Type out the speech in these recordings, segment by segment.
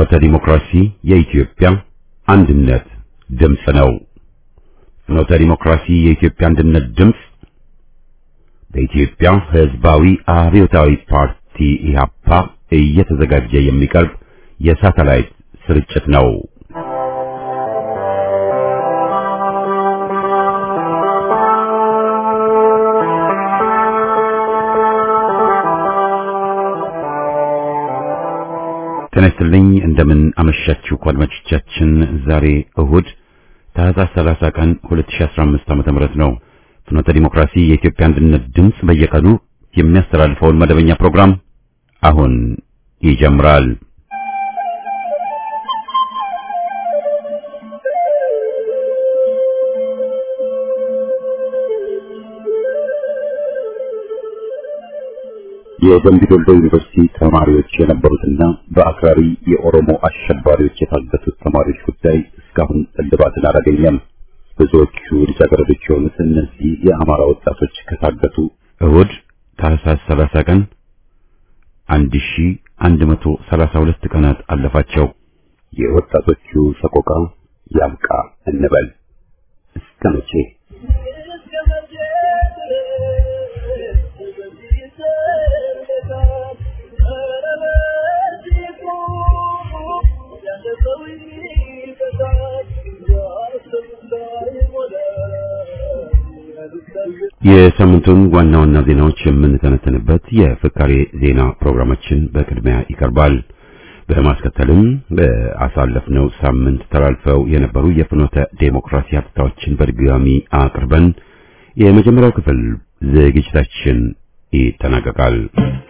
ፍኖተ ዲሞክራሲ የኢትዮጵያ አንድነት ድምፅ ነው። ፍኖተ ዲሞክራሲ የኢትዮጵያ አንድነት ድምፅ በኢትዮጵያ ሕዝባዊ አብዮታዊ ፓርቲ ኢህአፓ እየተዘጋጀ የሚቀርብ የሳተላይት ስርጭት ነው። ጤና ይስጥልኝ እንደምን አመሻችሁ አድማጮቻችን። ዛሬ እሁድ ታህሳስ 30 ቀን 2015 ዓ.ም ነው። ፍኖተ ዲሞክራሲ የኢትዮጵያ አንድነት ድምፅ በየቀኑ የሚያስተላልፈውን መደበኛ ፕሮግራም አሁን ይጀምራል። የደምቢ ዶሎ ዩኒቨርሲቲ ተማሪዎች የነበሩትና በአክራሪ የኦሮሞ አሸባሪዎች የታገቱት ተማሪዎች ጉዳይ እስካሁን እልባትን አላገኘም። ብዙዎቹ ልጃገረዶች የሆኑት እነዚህ የአማራ ወጣቶች ከታገቱ እሁድ ታህሳስ 30 ቀን 1132 ቀናት አለፋቸው። የወጣቶቹ ሰቆቃ ያብቃ እንበል እስከ መቼ? የሳምንቱን ዋና ዋና ዜናዎች የምንተነተንበት የፍካሬ ዜና ፕሮግራማችን በቅድሚያ ይቀርባል። በማስከተልም በአሳለፍነው ሳምንት ተላልፈው የነበሩ የፍኖተ ዴሞክራሲ ሀብታዎችን በድጋሚ አቅርበን የመጀመሪያው ክፍል ዝግጅታችን ይጠናቀቃል።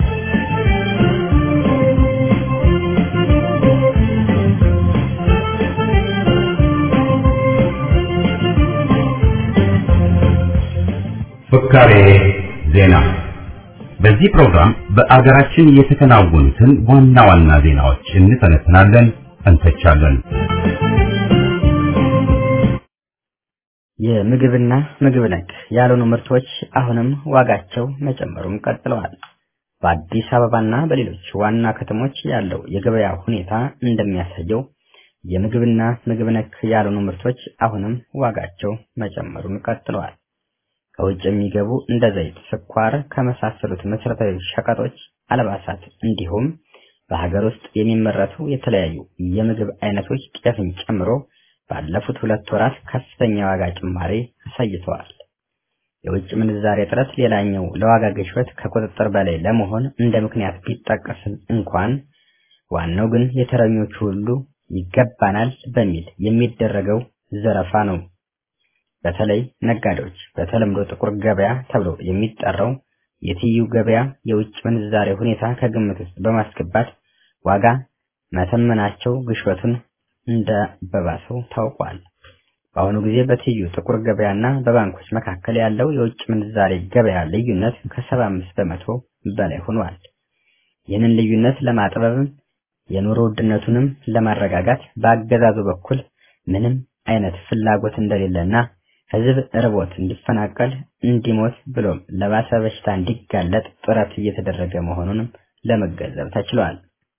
ፍካሬ ዜና። በዚህ ፕሮግራም በአገራችን የተከናወኑትን ዋና ዋና ዜናዎች እንተነትናለን፣ እንተቻለን። የምግብና ምግብ ነክ ያልሆኑ ምርቶች አሁንም ዋጋቸው መጨመሩን ቀጥለዋል። በአዲስ አበባና በሌሎች ዋና ከተሞች ያለው የገበያ ሁኔታ እንደሚያሳየው የምግብና ምግብ ነክ ያልሆኑ ምርቶች አሁንም ዋጋቸው መጨመሩን ቀጥለዋል። ከውጭ የሚገቡ እንደ ዘይት፣ ስኳር ከመሳሰሉት መሰረታዊ ሸቀጦች፣ አልባሳት እንዲሁም በሀገር ውስጥ የሚመረቱ የተለያዩ የምግብ አይነቶች ጤፍን ጨምሮ ባለፉት ሁለት ወራት ከፍተኛ ዋጋ ጭማሪ አሳይተዋል። የውጭ ምንዛሬ እጥረት ሌላኛው ለዋጋ ግሽበት ከቁጥጥር በላይ ለመሆን እንደ ምክንያት ቢጠቀስም እንኳን ዋናው ግን የተረኞቹ ሁሉ ይገባናል በሚል የሚደረገው ዘረፋ ነው። በተለይ ነጋዴዎች በተለምዶ ጥቁር ገበያ ተብሎ የሚጠራው የትይዩ ገበያ የውጭ ምንዛሬ ሁኔታ ከግምት ውስጥ በማስገባት ዋጋ መተመናቸው ግሽበቱን እንደበባሰው ታውቋል። በአሁኑ ጊዜ በትይዩ ጥቁር ገበያና በባንኮች መካከል ያለው የውጭ ምንዛሬ ገበያ ልዩነት ከሰባ አምስት በመቶ በላይ ሆኗል። ይህንን ልዩነት ለማጥበብም የኑሮ ውድነቱንም ለማረጋጋት በአገዛዙ በኩል ምንም አይነት ፍላጎት እንደሌለና ሕዝብ ርቦት እንዲፈናቀል እንዲሞት ብሎም ለባሰ በሽታ እንዲጋለጥ ጥረት እየተደረገ መሆኑንም ለመገንዘብ ተችሏል።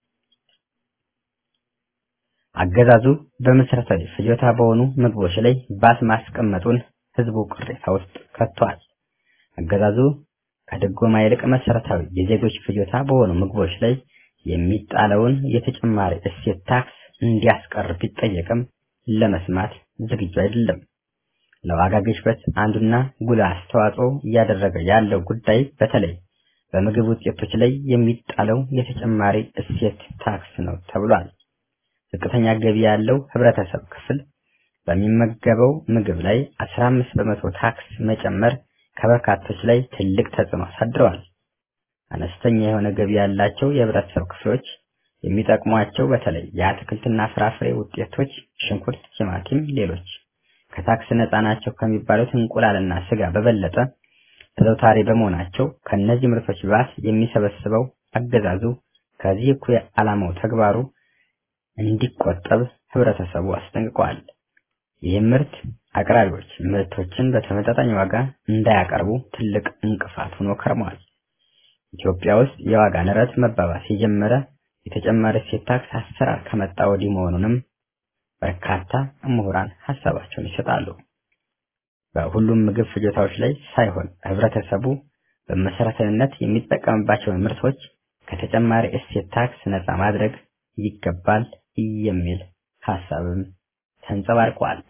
አገዛዙ በመሰረታዊ ፍጆታ በሆኑ ምግቦች ላይ ባት ማስቀመጡን ሕዝቡ ቅሬታ ውስጥ ከቷል። አገዛዙ ከድጎማ ይልቅ መሰረታዊ የዜጎች ፍጆታ በሆኑ ምግቦች ላይ የሚጣለውን የተጨማሪ እሴት ታክስ እንዲያስቀር ቢጠየቅም ለመስማት ዝግጁ አይደለም። ለዋጋ ግሽበት አንዱና ጉልህ አስተዋጽኦ እያደረገ ያለው ጉዳይ በተለይ በምግብ ውጤቶች ላይ የሚጣለው የተጨማሪ እሴት ታክስ ነው ተብሏል። ዝቅተኛ ገቢ ያለው ህብረተሰብ ክፍል በሚመገበው ምግብ ላይ 15 በመቶ ታክስ መጨመር ከበርካቶች ላይ ትልቅ ተጽዕኖ አሳድረዋል። አነስተኛ የሆነ ገቢ ያላቸው የህብረተሰብ ክፍሎች የሚጠቅሟቸው በተለይ የአትክልትና ፍራፍሬ ውጤቶች ሽንኩርት፣ ቲማቲም፣ ሌሎች ከታክስ ነፃ ናቸው ከሚባሉት እንቁላልና ስጋ በበለጠ ተዘውታሪ በመሆናቸው ከእነዚህ ምርቶች ባስ የሚሰበስበው አገዛዙ ከዚህ እኩይ ዓላማው ተግባሩ እንዲቆጠብ ህብረተሰቡ አስጠንቅቀዋል። ይህም ምርት አቅራቢዎች ምርቶችን በተመጣጣኝ ዋጋ እንዳያቀርቡ ትልቅ እንቅፋት ሆኖ ከርመዋል። ኢትዮጵያ ውስጥ የዋጋ ንረት መባባስ የጀመረ የተጨማሪ እሴት ታክስ አሰራር ከመጣ ወዲህ መሆኑንም በርካታ ምሁራን ሀሳባቸውን ይሰጣሉ። በሁሉም ምግብ ፍጆታዎች ላይ ሳይሆን ህብረተሰቡ በመሰረታዊነት የሚጠቀምባቸውን ምርቶች ከተጨማሪ እሴት ታክስ ነፃ ማድረግ ይገባል የሚል ሀሳብም ተንጸባርቋል።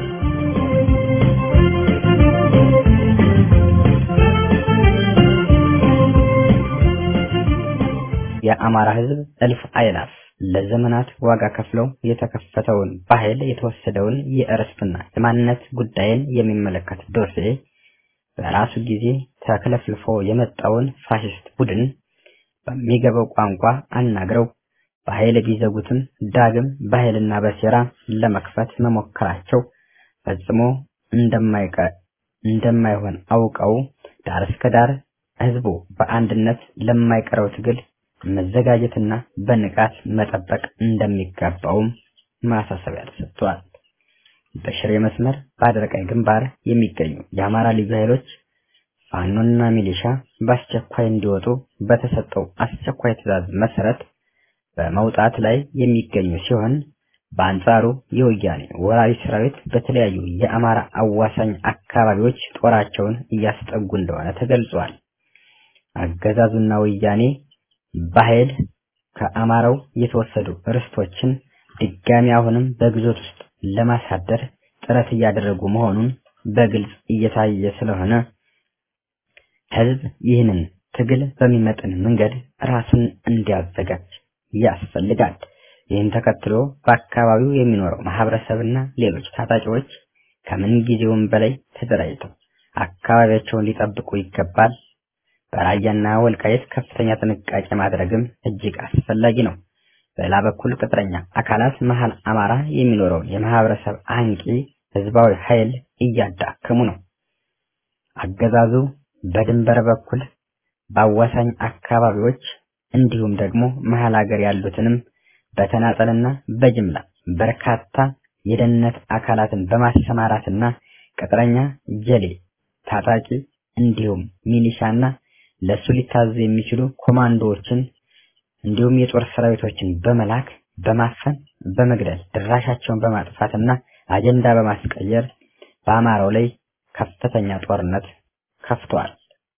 የአማራ ህዝብ እልፍ አእላፍ ለዘመናት ዋጋ ከፍለው የተከፈተውን በኃይል የተወሰደውን የእርስትና የማንነት ጉዳይን የሚመለከት ዶሴ በራሱ ጊዜ ተክለፍልፎ የመጣውን ፋሽስት ቡድን በሚገባው ቋንቋ አናግረው በኃይል ቢዘጉትም ዳግም በኃይልና በሴራ ለመክፈት መሞከራቸው ፈጽሞ እንደማይሆን አውቀው ዳር እስከ ዳር ህዝቡ በአንድነት ለማይቀረው ትግል መዘጋጀትና በንቃት መጠበቅ እንደሚገባውም ማሳሰቢያ ተሰጥቷል። በሽሬ መስመር በአደረቃይ ግንባር የሚገኙ የአማራ ልዩ ኃይሎች ፋኖና ሚሊሻ በአስቸኳይ እንዲወጡ በተሰጠው አስቸኳይ ትዕዛዝ መሰረት በመውጣት ላይ የሚገኙ ሲሆን በአንጻሩ የወያኔ ወራሪ ሰራዊት በተለያዩ የአማራ አዋሳኝ አካባቢዎች ጦራቸውን እያስጠጉ እንደሆነ ተገልጿል። አገዛዙና ወያኔ በኃይል ከአማራው የተወሰዱ ርስቶችን ድጋሚ አሁንም በግዞት ውስጥ ለማሳደር ጥረት እያደረጉ መሆኑን በግልጽ እየታየ ስለሆነ ህዝብ ይህንን ትግል በሚመጥን መንገድ ራሱን እንዲያዘጋጅ ያስፈልጋል። ይህን ተከትሎ በአካባቢው የሚኖረው ማህበረሰብና ሌሎች ታጣቂዎች ከምን ጊዜውም በላይ ተደራጅተው አካባቢያቸውን ሊጠብቁ ይገባል። በራያና ወልቃየት ከፍተኛ ጥንቃቄ ማድረግም እጅግ አስፈላጊ ነው። በሌላ በኩል ቅጥረኛ አካላት መሀል አማራ የሚኖረውን የማህበረሰብ አንቂ ህዝባዊ ኃይል እያዳከሙ ነው። አገዛዙ በድንበር በኩል በአዋሳኝ አካባቢዎች እንዲሁም ደግሞ መሀል ሀገር ያሉትንም በተናጠልና በጅምላ በርካታ የደህንነት አካላትን በማሰማራትና ቅጥረኛ ጀሌ ታጣቂ እንዲሁም ሚሊሻና ለሱ ሊታዘዙ የሚችሉ ኮማንዶዎችን እንዲሁም የጦር ሰራዊቶችን በመላክ በማፈን በመግደል ድራሻቸውን በማጥፋትና አጀንዳ በማስቀየር በአማራው ላይ ከፍተኛ ጦርነት ከፍተዋል።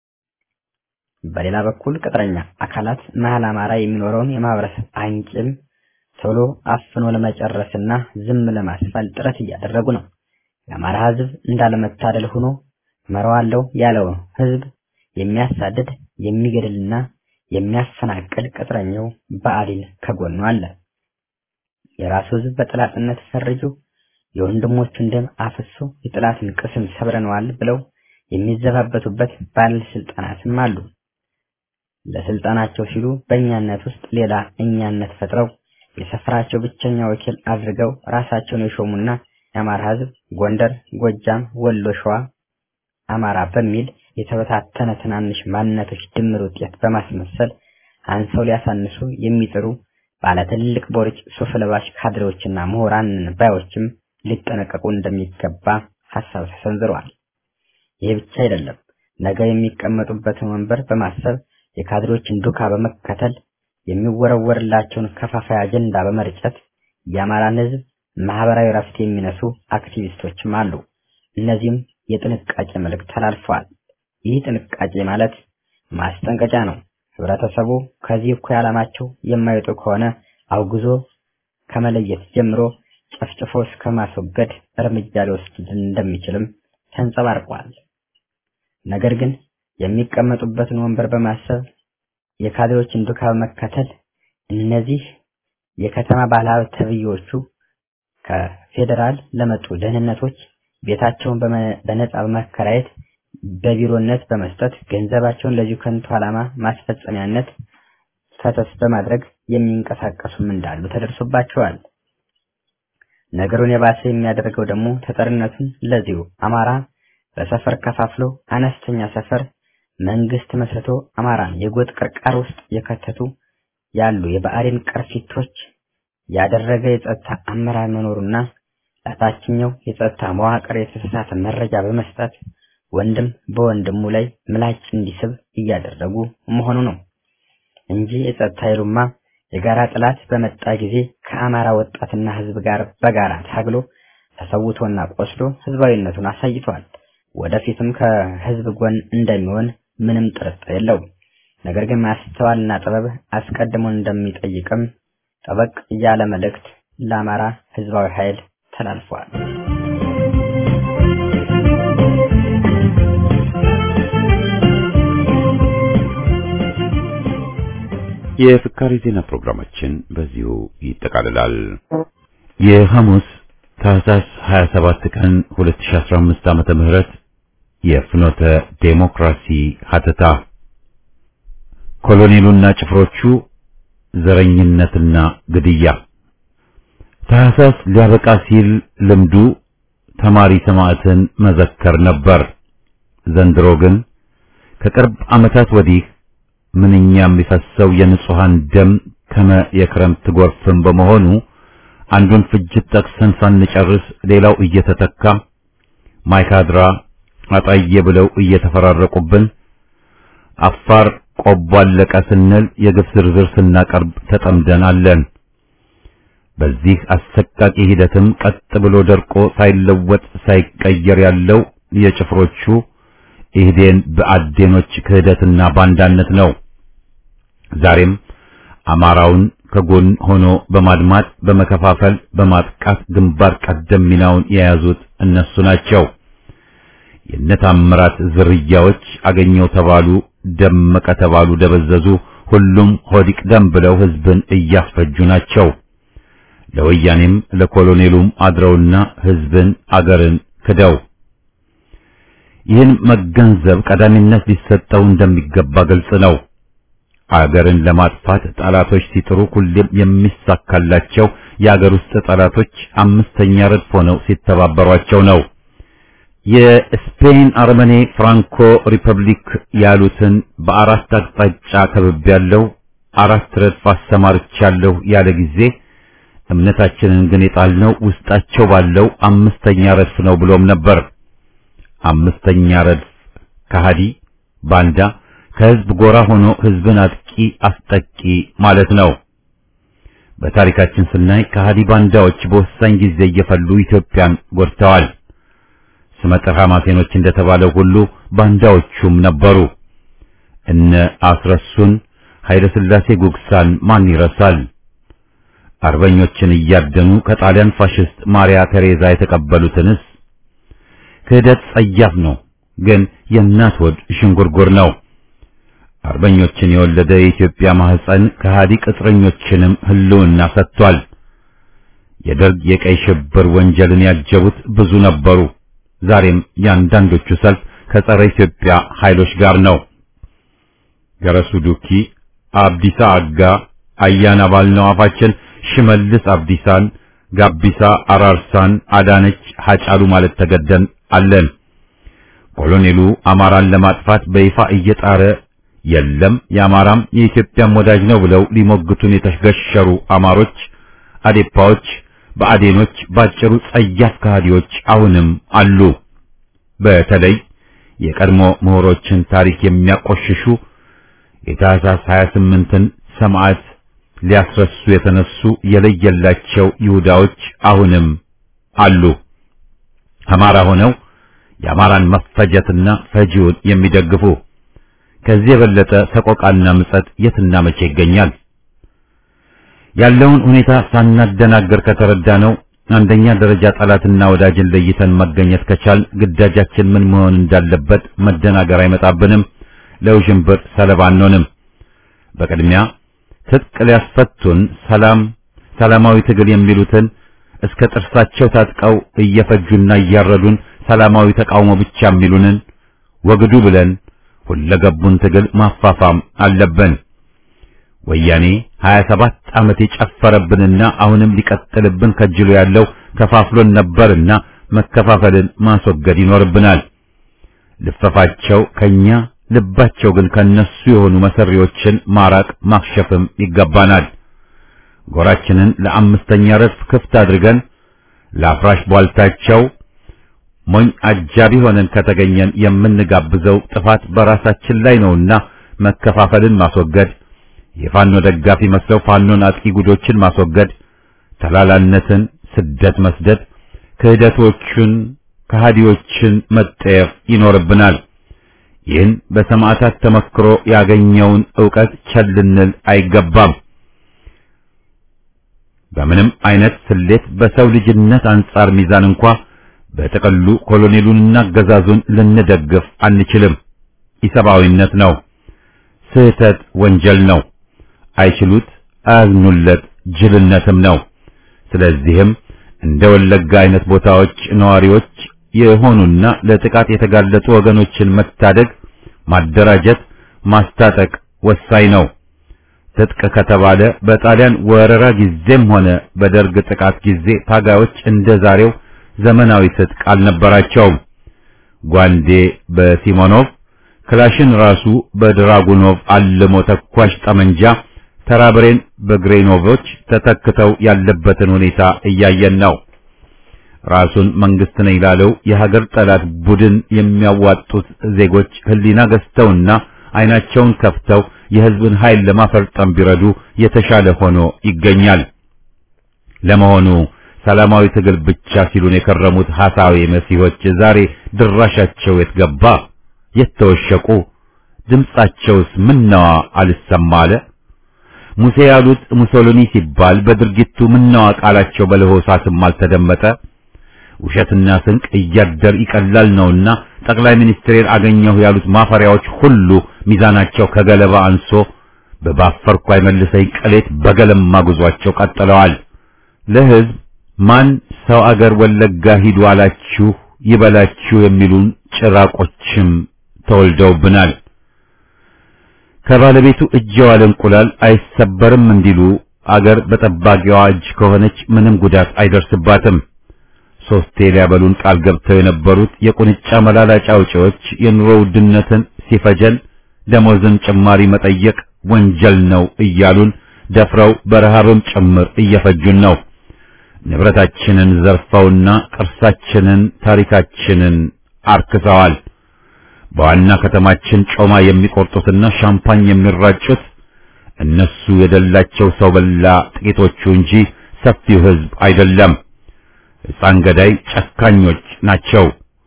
በሌላ በኩል ቅጥረኛ አካላት መሀል አማራ የሚኖረውን የማህበረሰብ አንቂም ቶሎ አፍኖ ለመጨረስና ዝም ለማስፋል ጥረት እያደረጉ ነው። የአማራ ህዝብ እንዳለመታደል ሆኖ መረዋለው ያለው ህዝብ የሚያሳድድ የሚገድልና የሚያፈናቅል ቅጥረኛው ብአዴን ከጎኑ አለ። የራሱ ህዝብ በጠላትነት ፈርጆ የወንድሞቹን ደም አፍሶ የጠላትን ቅስም ሰብረነዋል ብለው የሚዘባበቱበት ባለስልጣናትም አሉ። ለስልጣናቸው ሲሉ በእኛነት ውስጥ ሌላ እኛነት ፈጥረው የሰፈራቸው ብቸኛ ወኪል አድርገው ራሳቸውን የሾሙና የአማራ ህዝብ ጎንደር፣ ጎጃም፣ ወሎ፣ ሸዋ አማራ በሚል የተበታተነ ትናንሽ ማንነቶች ድምር ውጤት በማስመሰል አንሰው ሊያሳንሱ የሚጥሩ ባለ ትልቅ ቦርጭ ሱፍ ለባሽ ካድሬዎችና ምሁራን ባዮችም ሊጠነቀቁ እንደሚገባ ሀሳብ ተሰንዝረዋል። ይህ ብቻ አይደለም። ነገ የሚቀመጡበትን ወንበር በማሰብ የካድሬዎችን ዱካ በመከተል የሚወረወርላቸውን ከፋፋይ አጀንዳ በመርጨት የአማራን ህዝብ ማህበራዊ ረፍት የሚነሱ አክቲቪስቶችም አሉ። እነዚህም የጥንቃቄ መልእክት ተላልፈዋል። ይህ ጥንቃቄ ማለት ማስጠንቀቂያ ነው። ህብረተሰቡ ከዚህ እኩይ ዓላማቸው የማይወጡ ከሆነ አውግዞ ከመለየት ጀምሮ ጨፍጭፎ እስከ ማስወገድ እርምጃ ሊወስድ እንደሚችልም ተንጸባርቋል። ነገር ግን የሚቀመጡበትን ወንበር በማሰብ የካድሬዎችን ዱካ በመከተል እነዚህ የከተማ ባለሀብት ተብዬዎቹ ከፌዴራል ለመጡ ደህንነቶች ቤታቸውን በነጻ በመከራየት በቢሮነት በመስጠት ገንዘባቸውን ለዚሁ ከንቱ ዓላማ ማስፈጸሚያነት ፈሰስ በማድረግ የሚንቀሳቀሱም እንዳሉ ተደርሶባቸዋል። ነገሩን የባሰ የሚያደርገው ደግሞ ተጠርነቱን ለዚሁ አማራ በሰፈር ከፋፍሎ አነስተኛ ሰፈር መንግስት መስርቶ አማራን የጎጥ ቅርቃር ውስጥ የከተቱ ያሉ የብአዴን ቅርፊቶች ያደረገ የጸጥታ አመራር መኖሩና ለታችኛው የጸጥታ መዋቅር የተሳሳተ መረጃ በመስጠት ወንድም በወንድሙ ላይ ምላጭ እንዲስብ እያደረጉ መሆኑ ነው እንጂ የጸጥታ ኃይሉማ የጋራ ጠላት በመጣ ጊዜ ከአማራ ወጣትና ህዝብ ጋር በጋራ ታግሎ ተሰውቶና ቆስሎ ህዝባዊነቱን አሳይቷል። ወደፊትም ከህዝብ ጎን እንደሚሆን ምንም ጥርጥር የለውም። ነገር ግን ማስተዋልና ጥበብ አስቀድሞን እንደሚጠይቅም ጠበቅ ያለ መልእክት ለአማራ ህዝባዊ ኃይል ተላልፏል። የፍካሪ ዜና ፕሮግራማችን በዚሁ ይጠቃልላል። የሐሙስ ታህሳስ 27 ቀን 2015 ዓመተ ምህረት የፍኖተ ዴሞክራሲ ሀተታ ኮሎኔሉና ጭፍሮቹ ዘረኝነትና ግድያ ታህሳስ ሊያበቃ ሲል ልምዱ ተማሪ ሰማዕትን መዘከር ነበር። ዘንድሮ ግን ከቅርብ ዓመታት ወዲህ ምንኛ የሚፈሰው የንጹሃን ደም ከመ የክረምት ጎርፍም በመሆኑ አንዱን ፍጅት ጠቅሰን ሳንጨርስ ሌላው እየተተካ ማይካድራ አጣዬ ብለው እየተፈራረቁብን አፋር ቆቦ አለቀ ስንል የግፍ ዝርዝር ስናቀርብ ተጠምደን አለን። በዚህ አሰቃቂ ሂደትም ቀጥ ብሎ ደርቆ ሳይለወጥ ሳይቀየር ያለው የጭፍሮቹ ኢህዴን በአዴኖች ክህደትና ባንዳነት ነው። ዛሬም አማራውን ከጎን ሆኖ በማድማት በመከፋፈል በማጥቃት ግንባር ቀደም ሚናውን የያዙት እነሱ ናቸው። የነታምራት ዝርያዎች አገኘው ተባሉ፣ ደመቀ ተባሉ፣ ደበዘዙ፣ ሁሉም ሆዲቅ ደም ብለው ህዝብን እያስፈጁ ናቸው። ለወያኔም ለኮሎኔሉም አድረውና ህዝብን አገርን ክደው ይህን መገንዘብ ቀዳሚነት ሊሰጠው እንደሚገባ ግልጽ ነው። አገርን ለማጥፋት ጠላቶች ሲጥሩ ሁሌም የሚሳካላቸው የአገር ውስጥ ጠላቶች አምስተኛ ረድፍ ሆነው ሲተባበሯቸው ነው። የስፔን አርመኔ ፍራንኮ ሪፐብሊክ ያሉትን በአራት አቅጣጫ ከብቤያለሁ፣ አራት ረድፍ አሰማርቻለሁ ያለ ጊዜ እምነታችንን ግን የጣልነው ውስጣቸው ባለው አምስተኛ ረድፍ ነው ብሎም ነበር። አምስተኛ ረድፍ ከሃዲ ባንዳ ከህዝብ ጎራ ሆኖ ህዝብን አጥቂ አስጠቂ ማለት ነው። በታሪካችን ስናይ ከሃዲ ባንዳዎች በወሳኝ ጊዜ እየፈሉ ኢትዮጵያን ጎድተዋል። ስመጥር ሐማሴኖች እንደተባለው ሁሉ ባንዳዎቹም ነበሩ። እነ አስረሱን ኃይለ ሥላሴ ጉግሳን ማን ይረሳል? አርበኞችን እያደኑ ከጣሊያን ፋሽስት ማሪያ ቴሬዛ የተቀበሉትንስ ክህደት ጸያፍ ነው፣ ግን የእናት ወድ ሽንጉርጉር ነው። አርበኞችን የወለደ የኢትዮጵያ ማህፀን ከሃዲ ቅጥረኞችንም ህልውና ሰጥቷል። የደርግ የቀይ ሽብር ወንጀልን ያጀቡት ብዙ ነበሩ። ዛሬም የአንዳንዶቹ ሰልፍ ከጸረ ኢትዮጵያ ኃይሎች ጋር ነው። ገረሱ ዱኪ፣ አብዲሳ አጋ፣ አያና ባልነው አፋችን ሽመልስ አብዲሳን፣ ጋቢሳ አራርሳን፣ አዳነች ሐጫሉ ማለት ተገደን አለን። ኮሎኔሉ አማራን ለማጥፋት በይፋ እየጣረ የለም የአማራም የኢትዮጵያም ወዳጅ ነው ብለው ሊሞግቱን የተገሸሩ አማሮች፣ አዴፓዎች፣ በአዴኖች ባጭሩ ጸያፍ ከሃዲዎች አሁንም አሉ። በተለይ የቀድሞ ምሁሮችን ታሪክ የሚያቆሽሹ የታህሳስ 28ን ሰማዕት ሊያስረሱ የተነሱ የለየላቸው ይሁዳዎች አሁንም አሉ። አማራ ሆነው የአማራን መፈጀትና ፈጂውን የሚደግፉ ከዚህ የበለጠ ሰቆቃና ምጸት የትና መቼ ይገኛል? ያለውን ሁኔታ ሳናደናገር ከተረዳ ነው አንደኛ ደረጃ ጠላትና ወዳጅን ለይተን መገኘት ከቻል ግዳጃችን ምን መሆን እንዳለበት መደናገር አይመጣብንም። ለውዥንብር ሰለባ አንሆንም። በቅድሚያ ትጥቅ ሊያስፈቱን ሰላም ሰላማዊ ትግል የሚሉትን እስከ ጥርሳቸው ታጥቀው እየፈጁና እያረዱን ሰላማዊ ተቃውሞ ብቻ የሚሉንን ወግዱ ብለን ሁለገቡን ትግል ማፋፋም አለብን። ወያኔ 27 ዓመት የጨፈረብንና አሁንም ሊቀጥልብን ከጅሎ ያለው ከፋፍሎን ነበርና መከፋፈልን ማስወገድ ይኖርብናል። ልፈፋቸው ከኛ ልባቸው ግን ከነሱ የሆኑ መሰሪዎችን ማራቅ ማክሸፍም ይገባናል። ጎራችንን ለአምስተኛ ረድፍ ክፍት አድርገን ለአፍራሽ ቧልታቸው ሞኝ አጃቢ ሆነን ከተገኘን የምንጋብዘው ጥፋት በራሳችን ላይ ነውና መከፋፈልን ማስወገድ የፋኖ ደጋፊ መስለው ፋኖን አጥቂ ጉዶችን ማስወገድ፣ ተላላነትን ስደት መስደድ፣ ክህደቶቹን ከሃዲዎችን መጠየፍ ይኖርብናል። ይህን በሰማዕታት ተመክሮ ያገኘውን ዕውቀት ቸል ልንል አይገባም። በምንም አይነት ስሌት በሰው ልጅነት አንጻር ሚዛን እንኳ በጥቅሉ ኮሎኔሉንና አገዛዙን ልንደግፍ አንችልም። ኢሰብአዊነት ነው። ስህተት ወንጀል ነው። አይችሉት አያዝኑለት ጅልነትም ነው። ስለዚህም እንደ ወለጋ አይነት ቦታዎች ነዋሪዎች የሆኑና ለጥቃት የተጋለጡ ወገኖችን መታደግ፣ ማደራጀት፣ ማስታጠቅ ወሳኝ ነው። ትጥቅ ከተባለ በጣሊያን ወረራ ጊዜም ሆነ በደርግ ጥቃት ጊዜ ታጋዮች እንደ ዛሬው ዘመናዊ ትጥቅ አልነበራቸውም። ጓንዴ በሲሞኖቭ ክላሽን ራሱ በድራጉኖቭ አልሞ ተኳሽ ጠመንጃ ተራብሬን በግሬኖቮች ተተክተው ያለበትን ሁኔታ እያየን ነው። ራሱን መንግስት ነኝ ላለው የሀገር ጠላት ቡድን የሚያዋጡት ዜጎች ህሊና ገዝተውና አይናቸውን ከፍተው የህዝብን ኃይል ለማፈርጠም ቢረዱ የተሻለ ሆኖ ይገኛል። ለመሆኑ ሰላማዊ ትግል ብቻ ሲሉን የከረሙት ሐሳዊ መሲሆች ዛሬ ድራሻቸው የት ገባ? የት ተወሸቁ? ድምጻቸውስ ምነዋ አልሰማ አለ? ሙሴ ያሉት ሙሶሊኒ ሲባል በድርጊቱ ምነዋ ቃላቸው በለሆሳስም አልተደመጠ? ውሸትና ስንቅ እያደር ይቀላል ነውና ጠቅላይ ሚኒስትሬን አገኘሁ ያሉት ማፈሪያዎች ሁሉ ሚዛናቸው ከገለባ አንሶ በባፈርኩ አይመልሰኝ ቅሌት በገለማ ጉዟቸው ቀጥለዋል። ለህዝብ ማን ሰው አገር ወለጋ ሂዱ አላችሁ ይበላችሁ የሚሉን ጭራቆችም ተወልደውብናል። ከባለቤቱ እጅ የዋለ እንቁላል አይሰበርም እንዲሉ አገር በጠባቂዋ እጅ ከሆነች ምንም ጉዳት አይደርስባትም። ሶስቴ ሊያበሉን ቃል ገብተው የነበሩት የቁንጫ መላላጫ አውጪዎች የኑሮ ውድነትን ሲፈጀን ደሞዝን ጭማሪ መጠየቅ ወንጀል ነው እያሉን ደፍረው በረሃብም ጭምር እየፈጁን ነው። ንብረታችንን ዘርፈውና ቅርሳችንን፣ ታሪካችንን አርክሰዋል። በዋና ከተማችን ጮማ የሚቆርጡትና ሻምፓኝ የሚራጩት እነሱ የደላቸው ሰው በላ ጥቂቶቹ እንጂ ሰፊው ሕዝብ አይደለም። ሕፃን ገዳይ ጨካኞች ናቸው።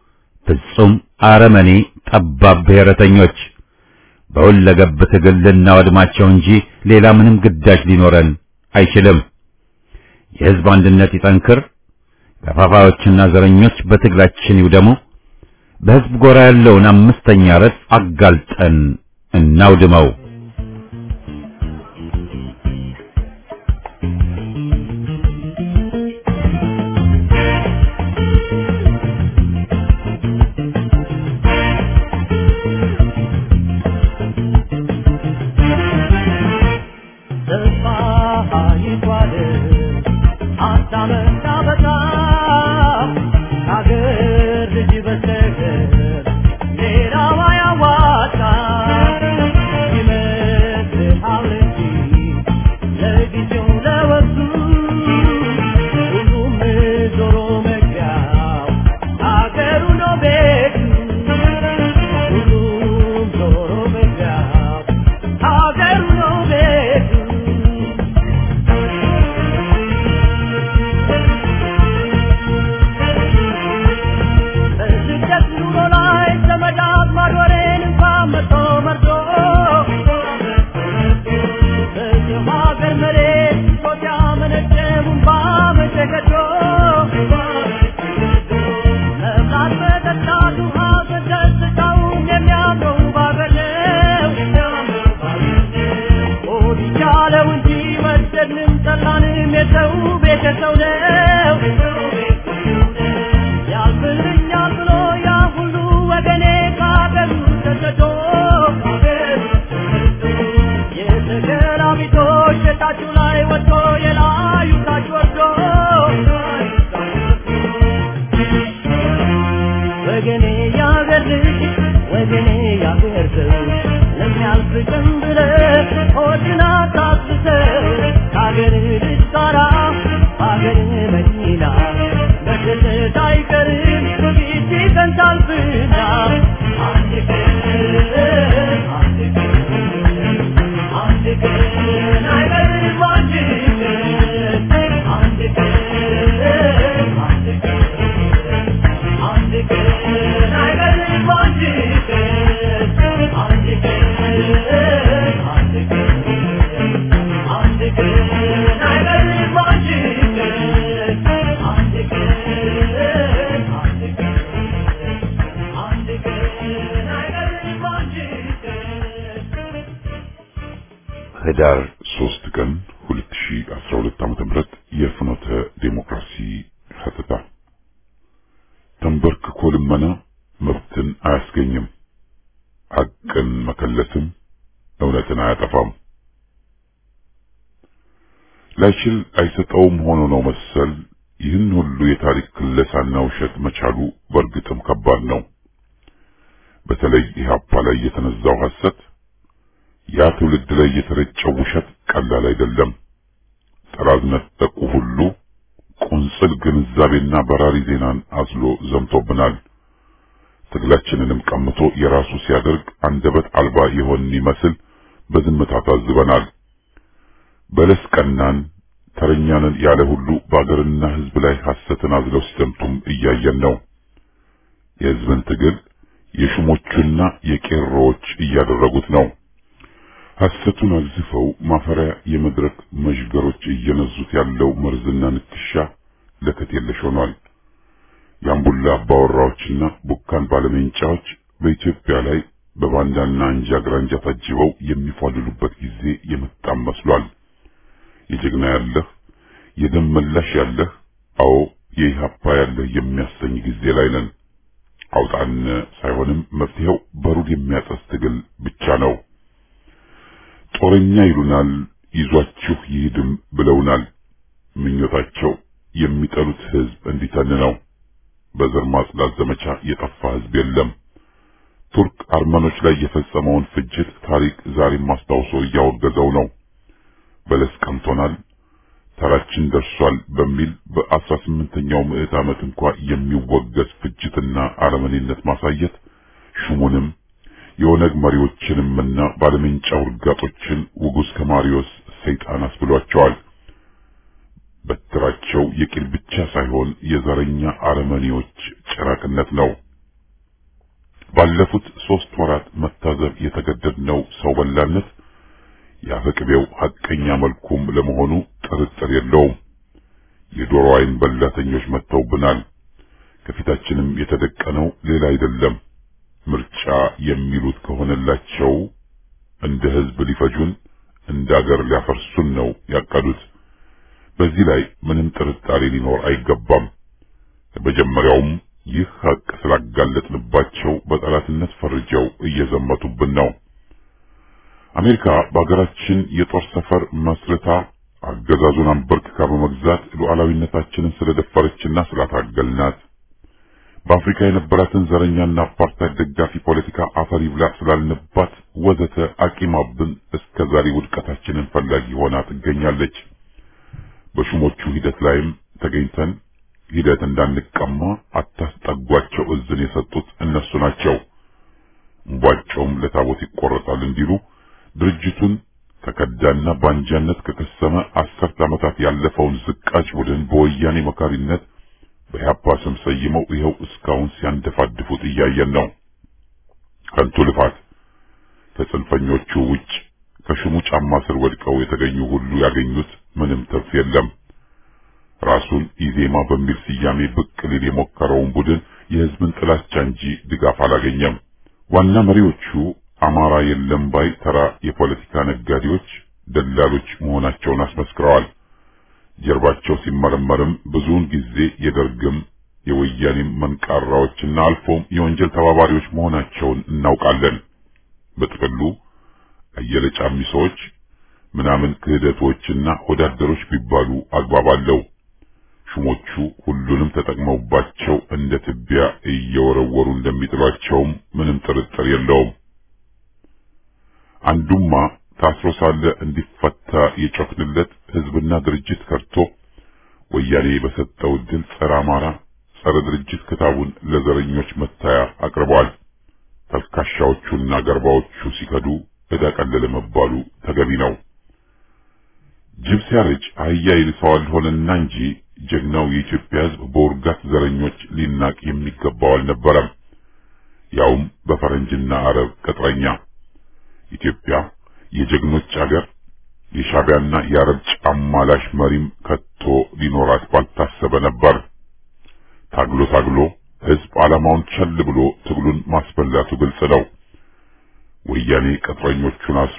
ፍጹም አረመኔ ጠባብ ብሔረተኞች በሁለገብ ትግል ልናወድማቸው እንጂ ሌላ ምንም ግዳጅ ሊኖረን አይችልም። የሕዝብ አንድነት ይጠንክር። ገፋፋዮችና ዘረኞች በትግላችን ይውደሙ። በሕዝብ ጎራ ያለውን አምስተኛ ረድፍ አጋልጠን እናውድመው። Thank you. ህዳር 3 ቀን 2012 ዓመተ ምህረት የፍኖተ ዴሞክራሲ ሀተታ ተንበርክኮ ልመና መብትን አያስገኝም፣ ሐቅን መከለስም እውነትን አያጠፋም። ላይችል አይሰጠውም ሆኖ ነው መሰል ይህን ሁሉ የታሪክ ክለሳና ውሸት መቻሉ በእርግጥም ከባድ ነው። በተለይ ኢህአፓ ላይ የተነዛው ሐሰት ያ ትውልድ ላይ የተረጨው ውሸት ቀላል አይደለም። ጥራዝ ነጠቁ ሁሉ ቁንጽል ግንዛቤና በራሪ ዜናን አዝሎ ዘምቶብናል። ትግላችንንም ቀምቶ የራሱ ሲያደርግ አንደበት አልባ የሆን ይመስል በዝምታ ታዝበናል። በለስ ቀናን ተረኛንን ያለ ሁሉ በአገርና ሕዝብ ላይ ሐሰትን አዝለው ሲዘምቱም እያየን ነው። የሕዝብን ትግል የሹሞቹና የቄሮዎች እያደረጉት ነው። ሐሰቱን አግዝፈው ማፈሪያ የመድረክ መዥገሮች እየነዙት ያለው መርዝና ንክሻ ለከት የለሽ ሆኗል። የአምቡላ አባወራዎችና ቡካን ባለሜንጫዎች በኢትዮጵያ ላይ በባንዳና አንጃ ግራንጃ ታጅበው የሚፏልሉበት ጊዜ የመጣም መስሏል። የጀግና ያለህ የደም መላሽ ያለህ አዎ የኢህአፓ ያለህ የሚያሰኝ ጊዜ ላይ ነን። አውጣን ሳይሆንም መፍትሄው በሩድ የሚያጠስ ትግል ብቻ ነው። ጦረኛ ይሉናል፣ ይዟችሁ ይሂድም ብለውናል። ምኞታቸው የሚጠሉት ህዝብ እንዲተን ነው። በዘር ማጽዳት ዘመቻ የጠፋ ህዝብ የለም። ቱርክ አርመኖች ላይ የፈጸመውን ፍጅት ታሪክ ዛሬም አስታውሶ እያወገዘው ነው። በለስ ቀምቶናል፣ ተራችን ደርሷል በሚል በአስራ ስምንተኛው ምዕት ዓመት እንኳ የሚወገዝ ፍጅትና አረመኔነት ማሳየት ሹሙንም የኦነግ መሪዎችንምና ባለሜንጫ ውርጋጦችን ውጉዝ ከማሪዮስ ሰይጣን አስብሏቸዋል። በትራቸው የቂል ብቻ ሳይሆን የዘረኛ አረመኔዎች ጭራቅነት ነው። ባለፉት ሶስት ወራት መታዘብ የተገደድነው ሰው በላነት የአፈቅቤው ሐቀኛ መልኩም ለመሆኑ ጥርጥር የለውም። የዶሮ አይን በላተኞች መጥተውብናል። ከፊታችንም የተደቀነው ሌላ አይደለም። ምርጫ የሚሉት ከሆነላቸው እንደ ህዝብ ሊፈጁን፣ እንደ አገር ሊያፈርሱን ነው ያቀዱት። በዚህ ላይ ምንም ጥርጣሬ ሊኖር አይገባም። በመጀመሪያውም ይህ ሐቅ ስላጋለጥንባቸው በጠላትነት ፈርጀው እየዘመቱብን ነው። አሜሪካ በሀገራችን የጦር ሰፈር መስርታ አገዛዙን አንበርክካ በመግዛት ሉዓላዊነታችንን ስለደፈረችና ስላታገልናት በአፍሪካ የነበራትን ዘረኛና አፓርታይድ ደጋፊ ፖለቲካ አፈር ይብላ ስላልንባት ወዘተ አቂማብን እስከ ዛሬ ውድቀታችንን ፈላጊ ሆና ትገኛለች። በሹሞቹ ሂደት ላይም ተገኝተን ሂደት እንዳንቀማ አታስጠጓቸው እዝን የሰጡት እነሱ ናቸው። እንቧጮም ለታቦት ይቆረጣል እንዲሉ ድርጅቱን ከከዳና ባንጃነት ከከሰመ አስርት ዓመታት ያለፈውን ዝቃጭ ቡድን በወያኔ መካሪነት በኢህአፓ ስም ሰይመው ይኸው እስካሁን ሲያንደፋድፉት እያየን ነው። ከንቱ ልፋት። ከጽንፈኞቹ ውጭ ከሹሙ ጫማ ስር ወድቀው የተገኙ ሁሉ ያገኙት ምንም ትርፍ የለም። ራሱን ኢዜማ በሚል ስያሜ ብቅ ሊል የሞከረውን ቡድን የህዝብን ጥላቻ እንጂ ድጋፍ አላገኘም። ዋና መሪዎቹ አማራ የለም ባይ ተራ የፖለቲካ ነጋዴዎች፣ ደላሎች መሆናቸውን አስመስክረዋል። ጀርባቸው ሲመረመርም ብዙውን ጊዜ የደርግም የወያኔም መንቃራዎችና አልፎም የወንጀል ተባባሪዎች መሆናቸውን እናውቃለን። በጥቅሉ አየለ ጫሚሶች ምናምን ክህደቶችና ወዳደሮች ቢባሉ አግባብ አለው። ሹሞቹ ሁሉንም ተጠቅመውባቸው እንደ ትቢያ እየወረወሩ እንደሚጥሏቸውም ምንም ጥርጥር የለውም። አንዱማ ታስሮ ሳለ እንዲፈታ የጮክንለት ህዝብና ድርጅት ከርቶ ወያኔ በሰጠው ድል ጸረ አማራ፣ ጸረ ድርጅት ክታቡን ለዘረኞች መታያ አቅርበዋል። ተልካሻዎቹና ገርባዎቹ ሲከዱ ዕዳ ቀለለ መባሉ ተገቢ ነው። ጅብ ሲያረጅ አህያ ይልሰዋል ሆነና እንጂ ጀግናው የኢትዮጵያ ህዝብ በውርጋት ዘረኞች ሊናቅ የሚገባው አልነበረም። ያውም በፈረንጅና አረብ ቅጥረኛ ኢትዮጵያ የጀግኖች አገር የሻቢያና የአረብ ጫማላሽ መሪም ከቶ ሊኖራት ባልታሰበ ነበር። ታግሎ ታግሎ ህዝብ ዓላማውን ቸል ብሎ ትግሉን ማስበላቱ ግልጽ ነው። ወያኔ ቅጥረኞቹን አስሮ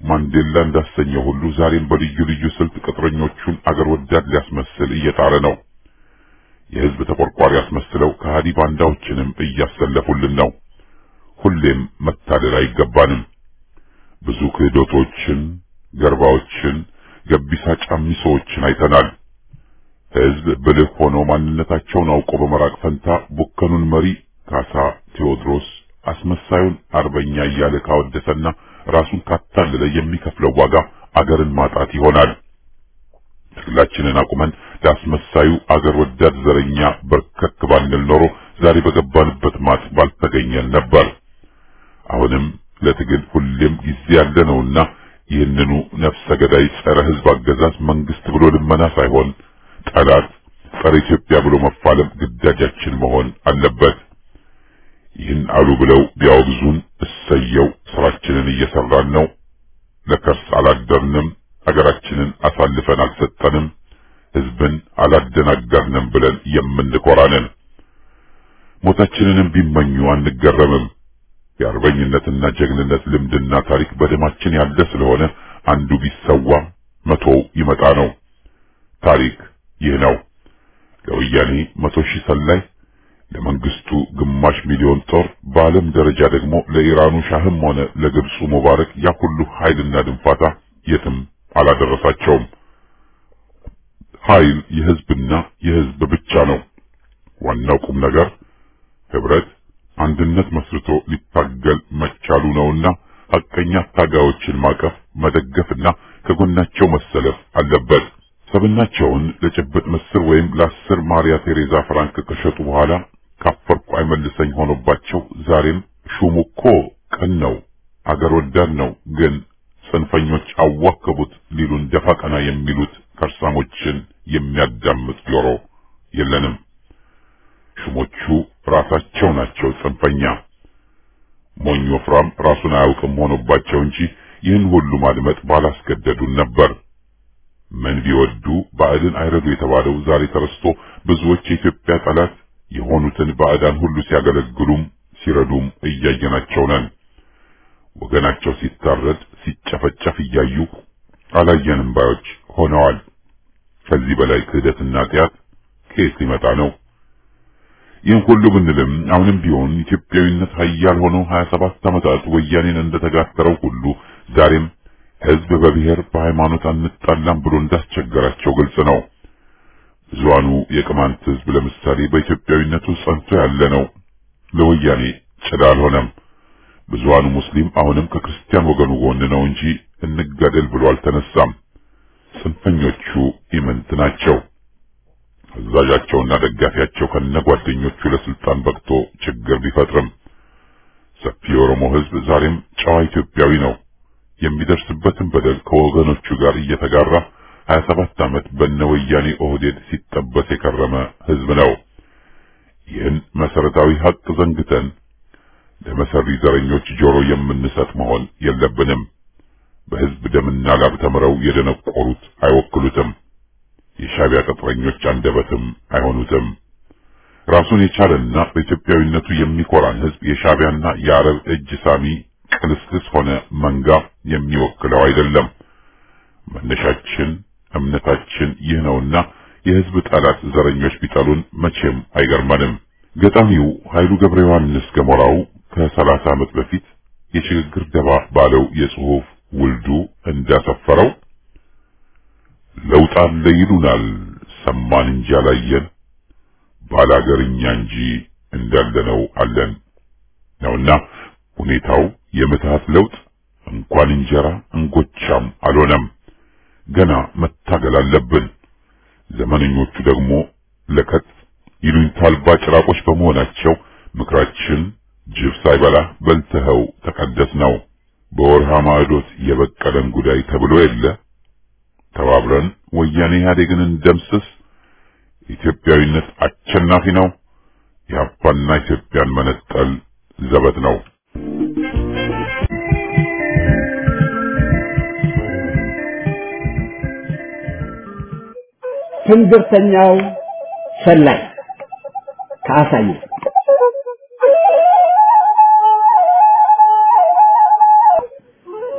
ማንዴላ እንዳሰኘው ሁሉ ዛሬም በልዩ ልዩ ስልት ቅጥረኞቹን አገር ወዳድ ሊያስመስል እየጣረ ነው። የህዝብ ተቆርቋሪ ያስመስለው ከሃዲ ባንዳዎችንም እያሰለፉልን ነው። ሁሌም መታደል አይገባንም። ብዙ ክህዶቶችን፣ ገርባዎችን፣ ገቢሳ ጫሚሶዎችን አይተናል። ህዝብ ብልህ ሆኖ ማንነታቸውን አውቆ በመራቅ ፈንታ ቡከኑን መሪ ካሳ ቴዎድሮስ አስመሳዩን አርበኛ እያለ ካወደሰና ራሱን ካታለለ የሚከፍለው ዋጋ አገርን ማጣት ይሆናል። ትግላችንን አቁመን ለአስመሳዩ አገር ወዳድ ዘረኛ በርከክ ባንል ኖሮ ዛሬ በገባንበት ማጥ ባልተገኘን ነበር። አሁንም ለትግል ሁሌም ጊዜ ያለ ነውና ይህንኑ ነፍሰ ገዳይ ጸረ ህዝብ አገዛዝ መንግስት ብሎ ልመና ሳይሆን ጠላት ጸረ ኢትዮጵያ ብሎ መፋለም ግዳጃችን መሆን አለበት። ይህን አሉ ብለው ቢያወግዙን እሰየው፣ ስራችንን እየሰራን ነው። ለከርስ አላደርንም፣ አገራችንን አሳልፈን አልሰጠንም፣ ህዝብን አላደናገርንም ብለን የምንኮራነን። ሞታችንንም ቢመኙ አንገረምም። የአርበኝነትና ጀግንነት ልምድና ታሪክ በደማችን ያለ ስለሆነ አንዱ ቢሰዋ መቶው ይመጣ ነው። ታሪክ ይህ ነው። ለወያኔ መቶ ሺህ ሰላይ ለመንግስቱ ግማሽ ሚሊዮን ጦር በዓለም ደረጃ ደግሞ ለኢራኑ ሻህም ሆነ ለግብፁ ሙባረክ ያ ሁሉ ኃይልና ድንፋታ የትም አላደረሳቸውም። ኃይል የህዝብና የህዝብ ብቻ ነው። ዋናው ቁም ነገር ህብረት፣ አንድነት መስርቶ ሊታገል መቻሉ ነውና ሐቀኛ ታጋዮችን ማቀፍ፣ መደገፍና ከጎናቸው መሰለፍ አለበት። ሰብናቸውን ለጭብጥ ምስር ወይም ለአስር ማሪያ ቴሬዛ ፍራንክ ከሸጡ በኋላ ካፈርኩ አይመልሰኝ ሆኖባቸው ዛሬም ሹሙ እኮ ቀን ነው፣ አገር ወዳድ ነው፣ ግን ጽንፈኞች አዋከቡት ሊሉን ደፋ ቀና የሚሉት ከርሳሞችን የሚያዳምጥ ጆሮ የለንም። ሹሞቹ ራሳቸው ናቸው ጽንፈኛ። ሞኝ ወፍራም ራሱን አያውቅም ሆኖባቸው እንጂ ይህን ሁሉ ማድመጥ ባላስገደዱን ነበር። ምን ቢወዱ ባዕድን አይረዱ የተባለው ዛሬ ተረስቶ ብዙዎች የኢትዮጵያ ጠላት የሆኑትን ባዕዳን ሁሉ ሲያገለግሉም ሲረዱም እያየናቸው ነን። ወገናቸው ሲታረድ ሲጨፈጨፍ እያዩ አላየንም ባዮች ሆነዋል። ከዚህ በላይ ክህደትና ጢያት ከየት ሊመጣ ነው? ይህን ሁሉ ብንልም አሁንም ቢሆን ኢትዮጵያዊነት ኃያል ሆኖ 27 ዓመታት ወያኔን እንደተጋተረው ሁሉ ዛሬም ህዝብ በብሔር በሃይማኖት አንጣላም ብሎ እንዳስቸገራቸው ግልጽ ነው። ብዙሃኑ የቅማንት ህዝብ ለምሳሌ በኢትዮጵያዊነቱ ጸንቶ ያለ ነው። ለወያኔ ጭዳ አልሆነም። ብዙሃኑ ሙስሊም አሁንም ከክርስቲያን ወገኑ ጎን ነው እንጂ እንጋደል ብሎ አልተነሳም። ጽንፈኞቹ ኢምንት ናቸው። አዛዣቸውና ደጋፊያቸው ከነጓደኞቹ ለስልጣን በቅቶ ችግር ቢፈጥርም ሰፊ የኦሮሞ ህዝብ ዛሬም ጨዋ ኢትዮጵያዊ ነው። የሚደርስበትን በደል ከወገኖቹ ጋር እየተጋራ 27 ዓመት በነወያኔ ኦህዴድ ሲጠበስ የከረመ ህዝብ ነው። ይህን መሰረታዊ ሀቅ ዘንግተን ለመሰሪ ዘረኞች ጆሮ የምንሰጥ መሆን የለብንም። በህዝብ ደምና ላብ ተምረው የደነቆሩት አይወክሉትም። የሻቢያ ቅጥረኞች አንደበትም አይሆኑትም። ራሱን የቻለና በኢትዮጵያዊነቱ የሚኮራን ህዝብ የሻቢያና የአረብ እጅ ሳሚ ቅልስልስ ሆነ መንጋ የሚወክለው አይደለም። መነሻችን እምነታችን ይህ ነውና የህዝብ ጠላት ዘረኞች ቢጠሉን መቼም አይገርመንም። ገጣሚው ኃይሉ ገብረ ዮሐንስ ገሞራው ከሰላሳ ዓመት በፊት የሽግግር ደባ ባለው የጽሑፍ ውልዱ እንዳሰፈረው ለውጥ አለ ይሉናል ሰማን እንጂ አላየን፣ ባላገርኛ እንጂ እንዳለነው አለን ነውና ሁኔታው የምትሃት ለውጥ እንኳን እንጀራ እንጎቻም አልሆነም። ገና መታገል አለብን። ዘመነኞቹ ደግሞ ለከት ይሉኝታ አልባ ጭራቆች በመሆናቸው ምክራችን ጅብ ሳይበላ በልተኸው ተቀደስ ነው። በወርሃ ማዕዶት የበቀለን ጉዳይ ተብሎ የለ። ተባብረን ወያኔ ኢህአዴግን እንደምስስ። ኢትዮጵያዊነት አሸናፊ ነው። የአፓና ኢትዮጵያን መነጠል ዘበት ነው። ትንግርተኛው ሰላይ ከአሳየ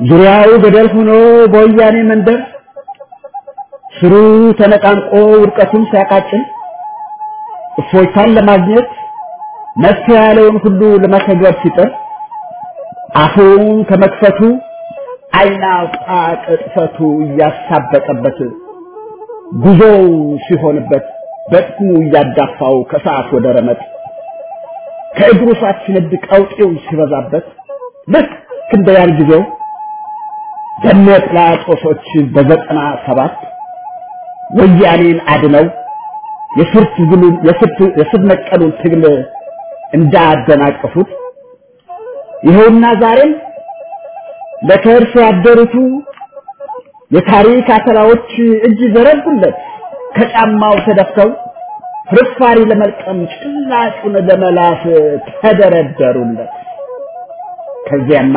ዙሪያው ገደል ሆኖ በወያኔ መንደር ስሩ ተነቃንቆ ውድቀቱን ሲያቃጭል እፎይታን ለማግኘት መፍትሄ ያለውን ሁሉ ለመተግበር ሲጥር አፉን ከመክፈቱ አይናውጣ ቅጥፈቱ እያሳበጠበት ጉዞው ሲሆንበት በጥሙ እያዳፋው ከሰዓት ወደ ረመጥ ከእግሩ ሰዓት ሲነድ ቀውጤው ሲበዛበት ልክ እንደ ያን ጊዜው በነ ጲላጦሶች በዘጠና ሰባት ወያኔን አድነው የስር ትግሉን የስር ነቀሉን ትግል እንዳደናቀፉት ይኸውና ዛሬም ለከርስ ያደሩቱ የታሪክ አተላዎች እጅ ዘረጉለት ከጫማው ተደፍተው ፍርፋሪ ለመልቀም ጭላጩን ለመላስ ተደረደሩለት። ከዚያማ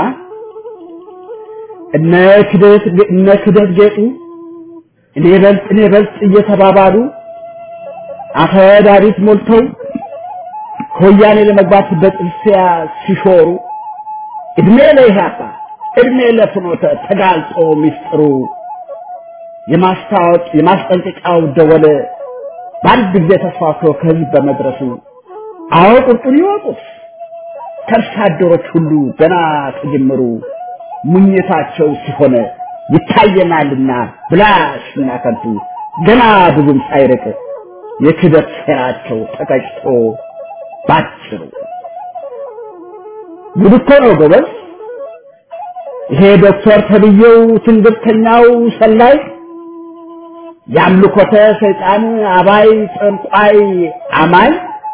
እነ ክደት እነ ክደት ጌጡ እኔ በልጥ እኔ በልጥ እየተባባሉ አፈዳሪት ሞልተው ከወያኔ ለመግባት በጥርሲያ ሲሾሩ እድሜ ለኢህአፓ እድሜ ለፍኖተ ተጋልጦ ሚስጥሩ የማስታወቅ የማስጠንቀቂያው ደወል በአንድ ጊዜ ተስፋፍቶ ከህዝብ በመድረሱ አዎ ቁርጡን ይወቁት ከርሳ አደሮች ሁሉ ገና ከጅምሩ ሙኝታቸው ሲሆን ይታየናልና ብላሽና ከንቱ ገና ብዙም ሳይርቅ የክደት ሴራቸው ተቀጭቶ ባጭሩ ጉድ እኮ ነው ጎበዝ። ይሄ ዶክተር ተብዬው ትንግርተኛው ሰላይ የአምልኮተ ሰይጣን አባይ ጠንቋይ አማኝ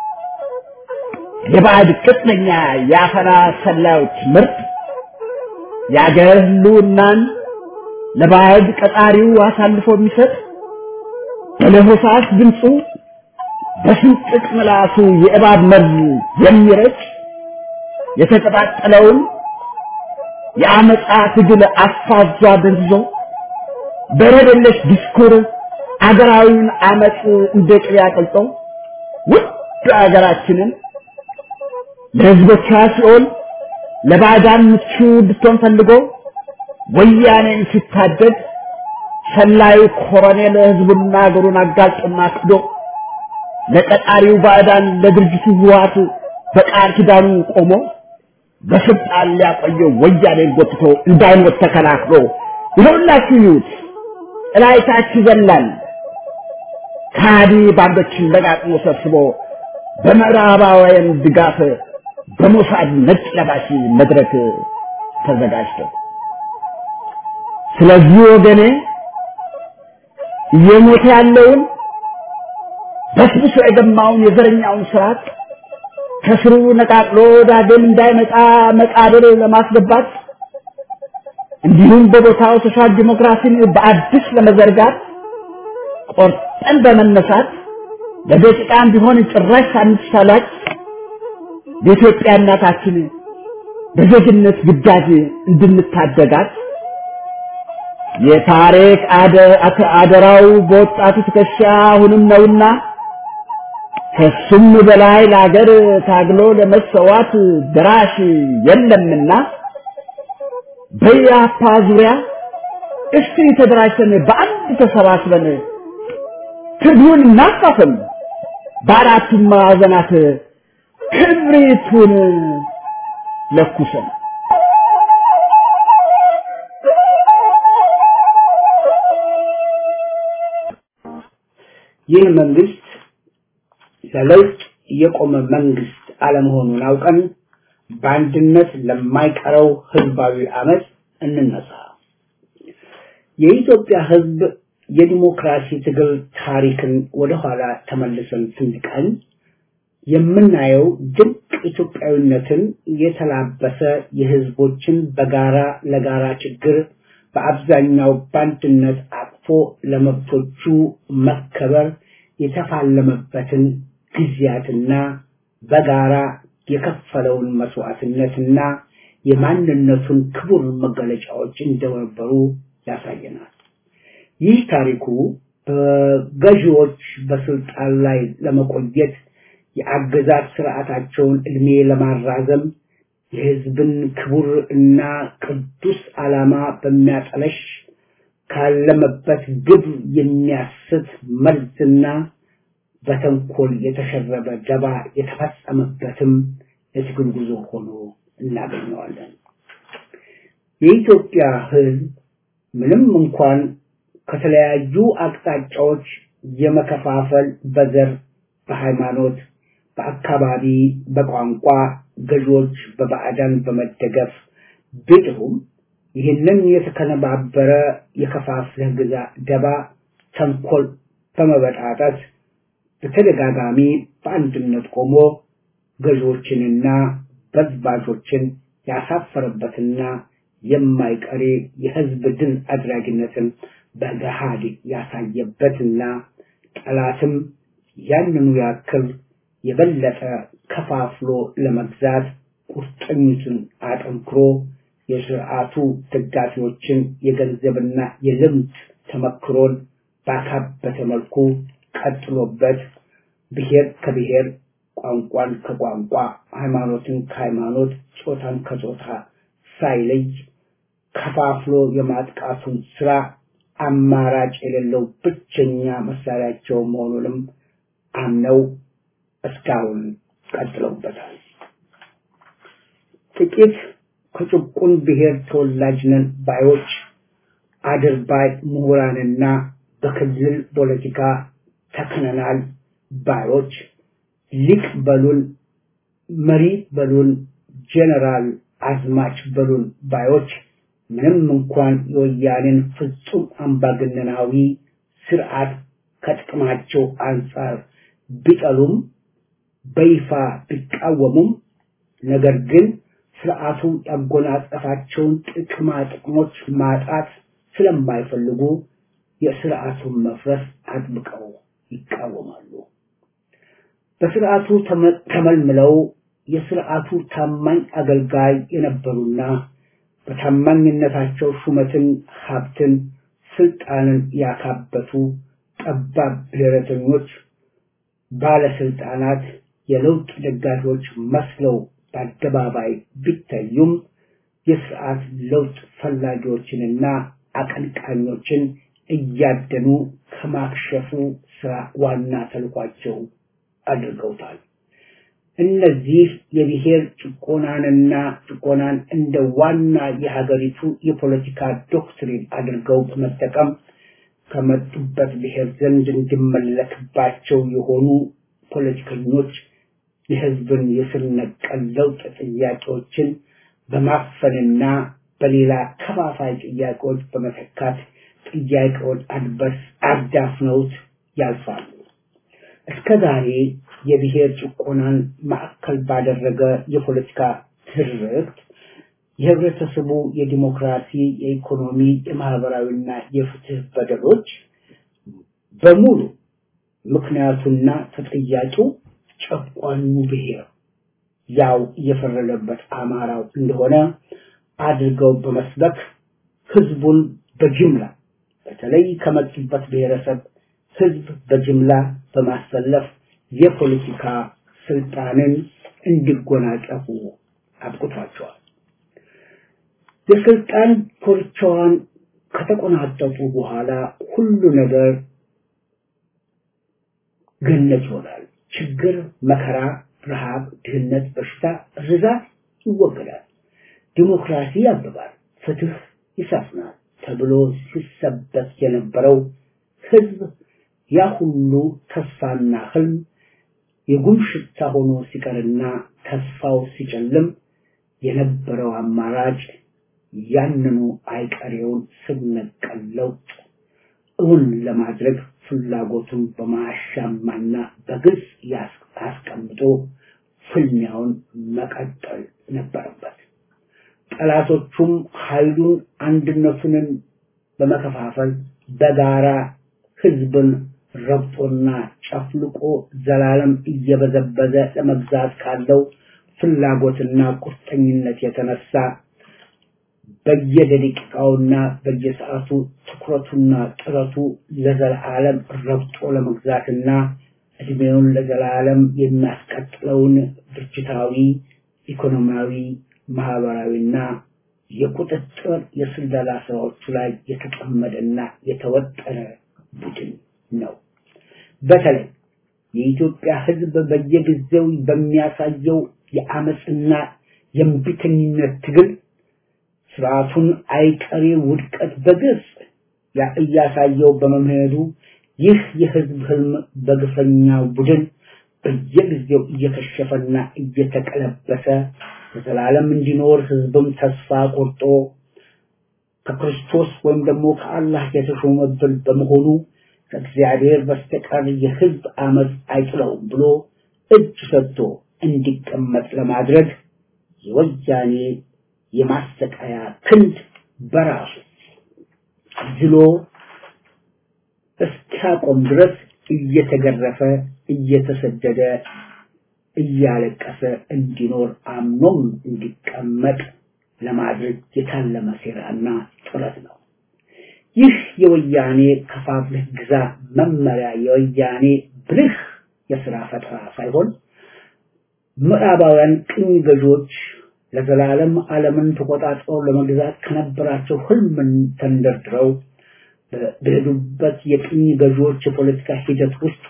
የባዕድ ቅጥነኛ የአፈና ሰላዮች ምርጥ የአገር ህልውናን ለባዕድ ቀጣሪው አሳልፎ የሚሰጥ በለሆሳስ ድምፁ በስንጥቅ ምላሱ የእባብ መርዝ የሚረጭ የተቀጣጠለውን የአመፃ ትግል አፋዟ ደንዝዞ በረደለሽ ዲስኩር አገራዊውን አመፅ እንደ ቅቤ አቅልጦ ውድ አገራችንን ለህዝቦቿ ሲሆን ለባዕዳን ምቹ እንድትሆን ፈልጎ ወያኔን ሲታደግ ሰላዩ ኮሎኔል ህዝቡና አገሩን አጋልጦና ክዶ ለቀጣሪው ባዕዳን ለድርጅቱ ህወሓት በቃል ኪዳኑ ቆሞ በስልጣን ሊያቆየው ወያኔን ጎትቶ እንዳይሞት ተከላክሎ ይኸውላችሁ ይዩት እላይታች ይዘላል ካዲ ባንዶችን ለቃቅሞ ሰብስቦ በምዕራባውያን ድጋፍ በሞሳድ ነጭ ለባሽ መድረክ ተዘጋጅቶ ስለዚህ ወገኔ እየሞተ ያለውን በስብሶ የገማውን የዘረኛውን ስርዓት ከስሩ ነቃቅሎ ዳግም እንዳይመጣ መቃብር ለማስገባት እንዲሁም በቦታው ሶሻል ዲሞክራሲን በአዲስ ለመዘርጋት ቆርጠን በመነሳት ለደቂቃም ቢሆን ጭራሽ ሳንሳላች የኢትዮጵያ እናታችን በዜግነት ግዳጅ እንድንታደጋት የታሪክ አደራው በወጣቱ ትከሻ አሁንም ነውና ከሱም በላይ ለሀገር ታግሎ ለመሰዋት ድራሽ የለምና በያፓ ዙሪያ እስቲ ተደራጅተን በአንድ ተሰባስበን ትግሉን እናፋፍም፣ በአራቱም ማዕዘናት ክብሪቱን ለኩሰን ይህ መንግስት ለለውጥ የቆመ መንግስት አለመሆኑን አውቀን በአንድነት ለማይቀረው ህዝባዊ አመፅ እንነሳ። የኢትዮጵያ ህዝብ የዲሞክራሲ ትግል ታሪክን ወደኋላ ተመልሰን ስንቃኝ የምናየው ድንቅ ኢትዮጵያዊነትን የተላበሰ የህዝቦችን በጋራ ለጋራ ችግር በአብዛኛው በአንድነት አቅፎ ለመብቶቹ መከበር የተፋለመበትን ጊዜያትና በጋራ የከፈለውን መስዋዕትነትና የማንነቱን ክቡር መገለጫዎች እንደነበሩ ያሳየናል። ይህ ታሪኩ በገዢዎች በስልጣን ላይ ለመቆየት የአገዛዝ ስርዓታቸውን እድሜ ለማራዘም የህዝብን ክቡር እና ቅዱስ ዓላማ በሚያጠለሽ ካለመበት ግብ የሚያስት መርዝና በተንኮል የተሸረበ ደባ የተፈጸመበትም የትግል ጉዞ ሆኖ እናገኘዋለን። የኢትዮጵያ ህዝብ ምንም እንኳን ከተለያዩ አቅጣጫዎች የመከፋፈል በዘር፣ በሃይማኖት፣ በአካባቢ፣ በቋንቋ ገዢዎች በባዕዳን በመደገፍ ቢጥሩም ይህንን የተከነባበረ የከፋፍለህ ግዛ ደባ ተንኮል በመበጣጠስ በተደጋጋሚ በአንድነት ቆሞ ገዢዎችንና በዝባዦችን ያሳፈረበትና የማይቀሬ የህዝብ ድል አድራጊነትን በገሃድ ያሳየበትና ጠላትም ያንኑ ያክል የበለጠ ከፋፍሎ ለመግዛት ቁርጠኝቱን አጠንክሮ የስርዓቱ ደጋፊዎችን የገንዘብና የልምድ ተመክሮን ባካበተ መልኩ ቀጥሎበት ብሔር ከብሔር ቋንቋን ከቋንቋ ሃይማኖትን ከሃይማኖት ጾታን ከጾታ ሳይለይ ከፋፍሎ የማጥቃቱን ስራ አማራጭ የሌለው ብቸኛ መሳሪያቸው መሆኑንም አምነው እስካሁን ቀጥለውበታል። ጥቂት ከጭቁን ብሔር ተወላጅ ነን ባዮች አድርባይ ምሁራንና በክልል ፖለቲካ ተክነናል ባዮች ሊቅ በሉን፣ መሪ በሉን፣ ጄኔራል አዝማች በሉን ባዮች ምንም እንኳን የወያኔን ፍጹም አምባገነናዊ ስርዓት ከጥቅማቸው አንጻር ቢጠሉም በይፋ ቢቃወሙም ነገር ግን ስርዓቱ ያጎናጸፋቸውን ጥቅማ ጥቅሞች ማጣት ስለማይፈልጉ የስርዓቱን መፍረስ አጥብቀው ይቃወማሉ። በስርዓቱ ተመልምለው የስርዓቱ ታማኝ አገልጋይ የነበሩና በታማኝነታቸው ሹመትን፣ ሀብትን፣ ስልጣንን ያካበቱ ጠባብ ብሔረተኞች ባለስልጣናት የለውጥ ደጋፊዎች መስለው በአደባባይ ቢታዩም የስርዓት ለውጥ ፈላጊዎችንና አቀንቃኞችን እያደኑ ከማክሸፉ ስራ ዋና ተልኳቸው አድርገውታል። እነዚህ የብሔር ጭቆናንና ጭቆናን እንደ ዋና የሀገሪቱ የፖለቲካ ዶክትሪን አድርገው በመጠቀም ከመጡበት ብሔር ዘንድ እንዲመለክባቸው የሆኑ ፖለቲከኞች የህዝብን የስር ነቀል ለውጥ ጥያቄዎችን በማፈንና በሌላ ከፋፋይ ጥያቄዎች በመተካት ጥያቄውን አድበስ አዳፍነውት ያልፋሉ። እስከ ዛሬ የብሔር ጭቆናን ማዕከል ባደረገ የፖለቲካ ትርክት የህብረተሰቡ የዲሞክራሲ፣ የኢኮኖሚ፣ የማህበራዊና የፍትህ በደሎች በሙሉ ምክንያቱና ተጠያቂው ጨቋኙ ብሔር ያው እየፈረደበት አማራው እንደሆነ አድርገው በመስበክ ህዝቡን በጅምላ በተለይ ከመጡበት ብሔረሰብ ህዝብ በጅምላ በማሰለፍ የፖለቲካ ስልጣንን እንዲጎናጸፉ አብቅቷቸዋል። የስልጣን ኮርቻዋን ከተቆናጠጡ በኋላ ሁሉ ነገር ገነት ይሆናል። ችግር፣ መከራ፣ ረሃብ፣ ድህነት፣ በሽታ፣ ርዛት ይወገዳል። ዲሞክራሲ ያብባል፣ ፍትህ ይሰፍናል ተብሎ ሲሰበክ የነበረው ህዝብ ያ ሁሉ ተስፋና ህልም የጉም ሽታ ሆኖ ሲቀርና ተስፋው ሲጨልም የነበረው አማራጭ ያንኑ አይቀሬውን ስር ነቀል ለውጥ እውን ለማድረግ ፍላጎቱን በማያሻማና በግልጽ አስቀምጦ ፍልሚያውን መቀጠል ነበረበት። ጠላቶቹም ኃይሉን አንድነቱንን በመከፋፈል በጋራ ህዝብን ረግጦና ጨፍልቆ ዘላለም እየበዘበዘ ለመግዛት ካለው ፍላጎትና ቁርጠኝነት የተነሳ በየደቂቃውና በየሰዓቱ ትኩረቱና ጥረቱ ለዘላለም ረግጦ ለመግዛትና እድሜውን ለዘላለም የሚያስቀጥለውን ድርጅታዊ፣ ኢኮኖሚያዊ፣ ማህበራዊና የቁጥጥር የስለላ ስራዎቹ ላይ የተጠመደና የተወጠረ ቡድን ነው። በተለይ የኢትዮጵያ ሕዝብ በየጊዜው በሚያሳየው የአመፅና የእምቢተኝነት ትግል ስርዓቱን አይቀሬ ውድቀት በግልጽ እያሳየው በመምሄዱ ይህ የህዝብ ህልም በግፈኛ ቡድን በየጊዜው እየከሸፈና እየተቀለበሰ ለዘላለም እንዲኖር ህዝብም ተስፋ ቆርጦ ከክርስቶስ ወይም ደግሞ ከአላህ የተሾመብን በመሆኑ ከእግዚአብሔር በስተቀር የህዝብ አመፅ አይጥለውም ብሎ እጅ ሰጥቶ እንዲቀመጥ ለማድረግ የወያኔ የማሰቃያ ክንድ በራሱ ዝሎ እስኪያቆም ድረስ እየተገረፈ እየተሰደደ እያለቀሰ እንዲኖር አምኖም እንዲቀመጥ ለማድረግ የታለመ ሴራና ጥረት ነው። ይህ የወያኔ ከፋፍለህ ግዛ መመሪያ የወያኔ ብልህ የስራ ፈጠራ ሳይሆን ምዕራባውያን ቅኝ ገዢዎች ለዘላለም ዓለምን ተቆጣጥረው ለመግዛት ከነበራቸው ህልምን ተንደርድረው በሄዱበት የቅኝ ገዢዎች የፖለቲካ ሂደት ውስጥ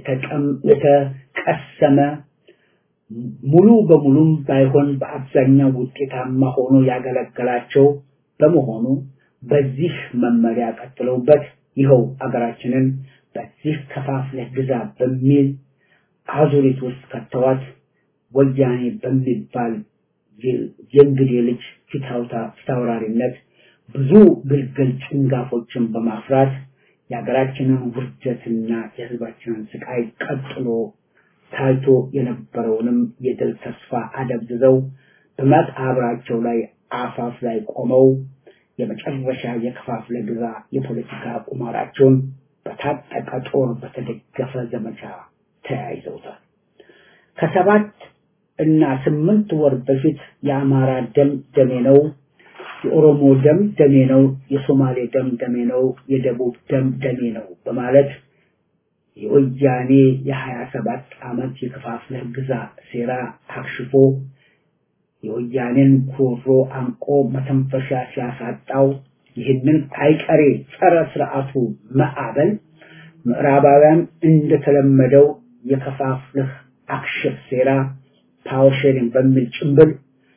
የተቀሰመ ሙሉ በሙሉም ባይሆን በአብዛኛው ውጤታማ ሆኖ ያገለገላቸው በመሆኑ በዚህ መመሪያ ቀጥለውበት ይኸው አገራችንን በዚህ ከፋፍለህ ግዛ በሚል አዙሪት ውስጥ ከተዋት ወያኔ በሚባል የእንግዴ ልጅ ፊታውራሪነት ብዙ ግልግል ጭንጋፎችን በማፍራት የሀገራችንን ውርደትና የህዝባችንን ስቃይ ቀጥሎ ታይቶ የነበረውንም የድል ተስፋ አደብዝዘው በመቃብራቸው ላይ አፋፍ ላይ ቆመው የመጨረሻ የከፋፍለ ግዛ የፖለቲካ ቁማራቸውን በታጠቀ ጦር በተደገፈ ዘመቻ ተያይዘውታል። ከሰባት እና ስምንት ወር በፊት የአማራ ደም ደሜ ነው፣ የኦሮሞ ደም ደሜ ነው፣ የሶማሌ ደም ደሜ ነው፣ የደቡብ ደም ደሜ ነው በማለት የወያኔ የሀያ ሰባት ዓመት የከፋፍለህ ግዛ ሴራ አክሽፎ የወያኔን ጉሮሮ አንቆ መተንፈሻ ሲያሳጣው ይህንን አይቀሬ ጸረ ስርዓቱ ማዕበል ምዕራባውያን እንደተለመደው የከፋፍለህ አክሽፍ ሴራ ፓወር ሼሪንግ በሚል ጭንብል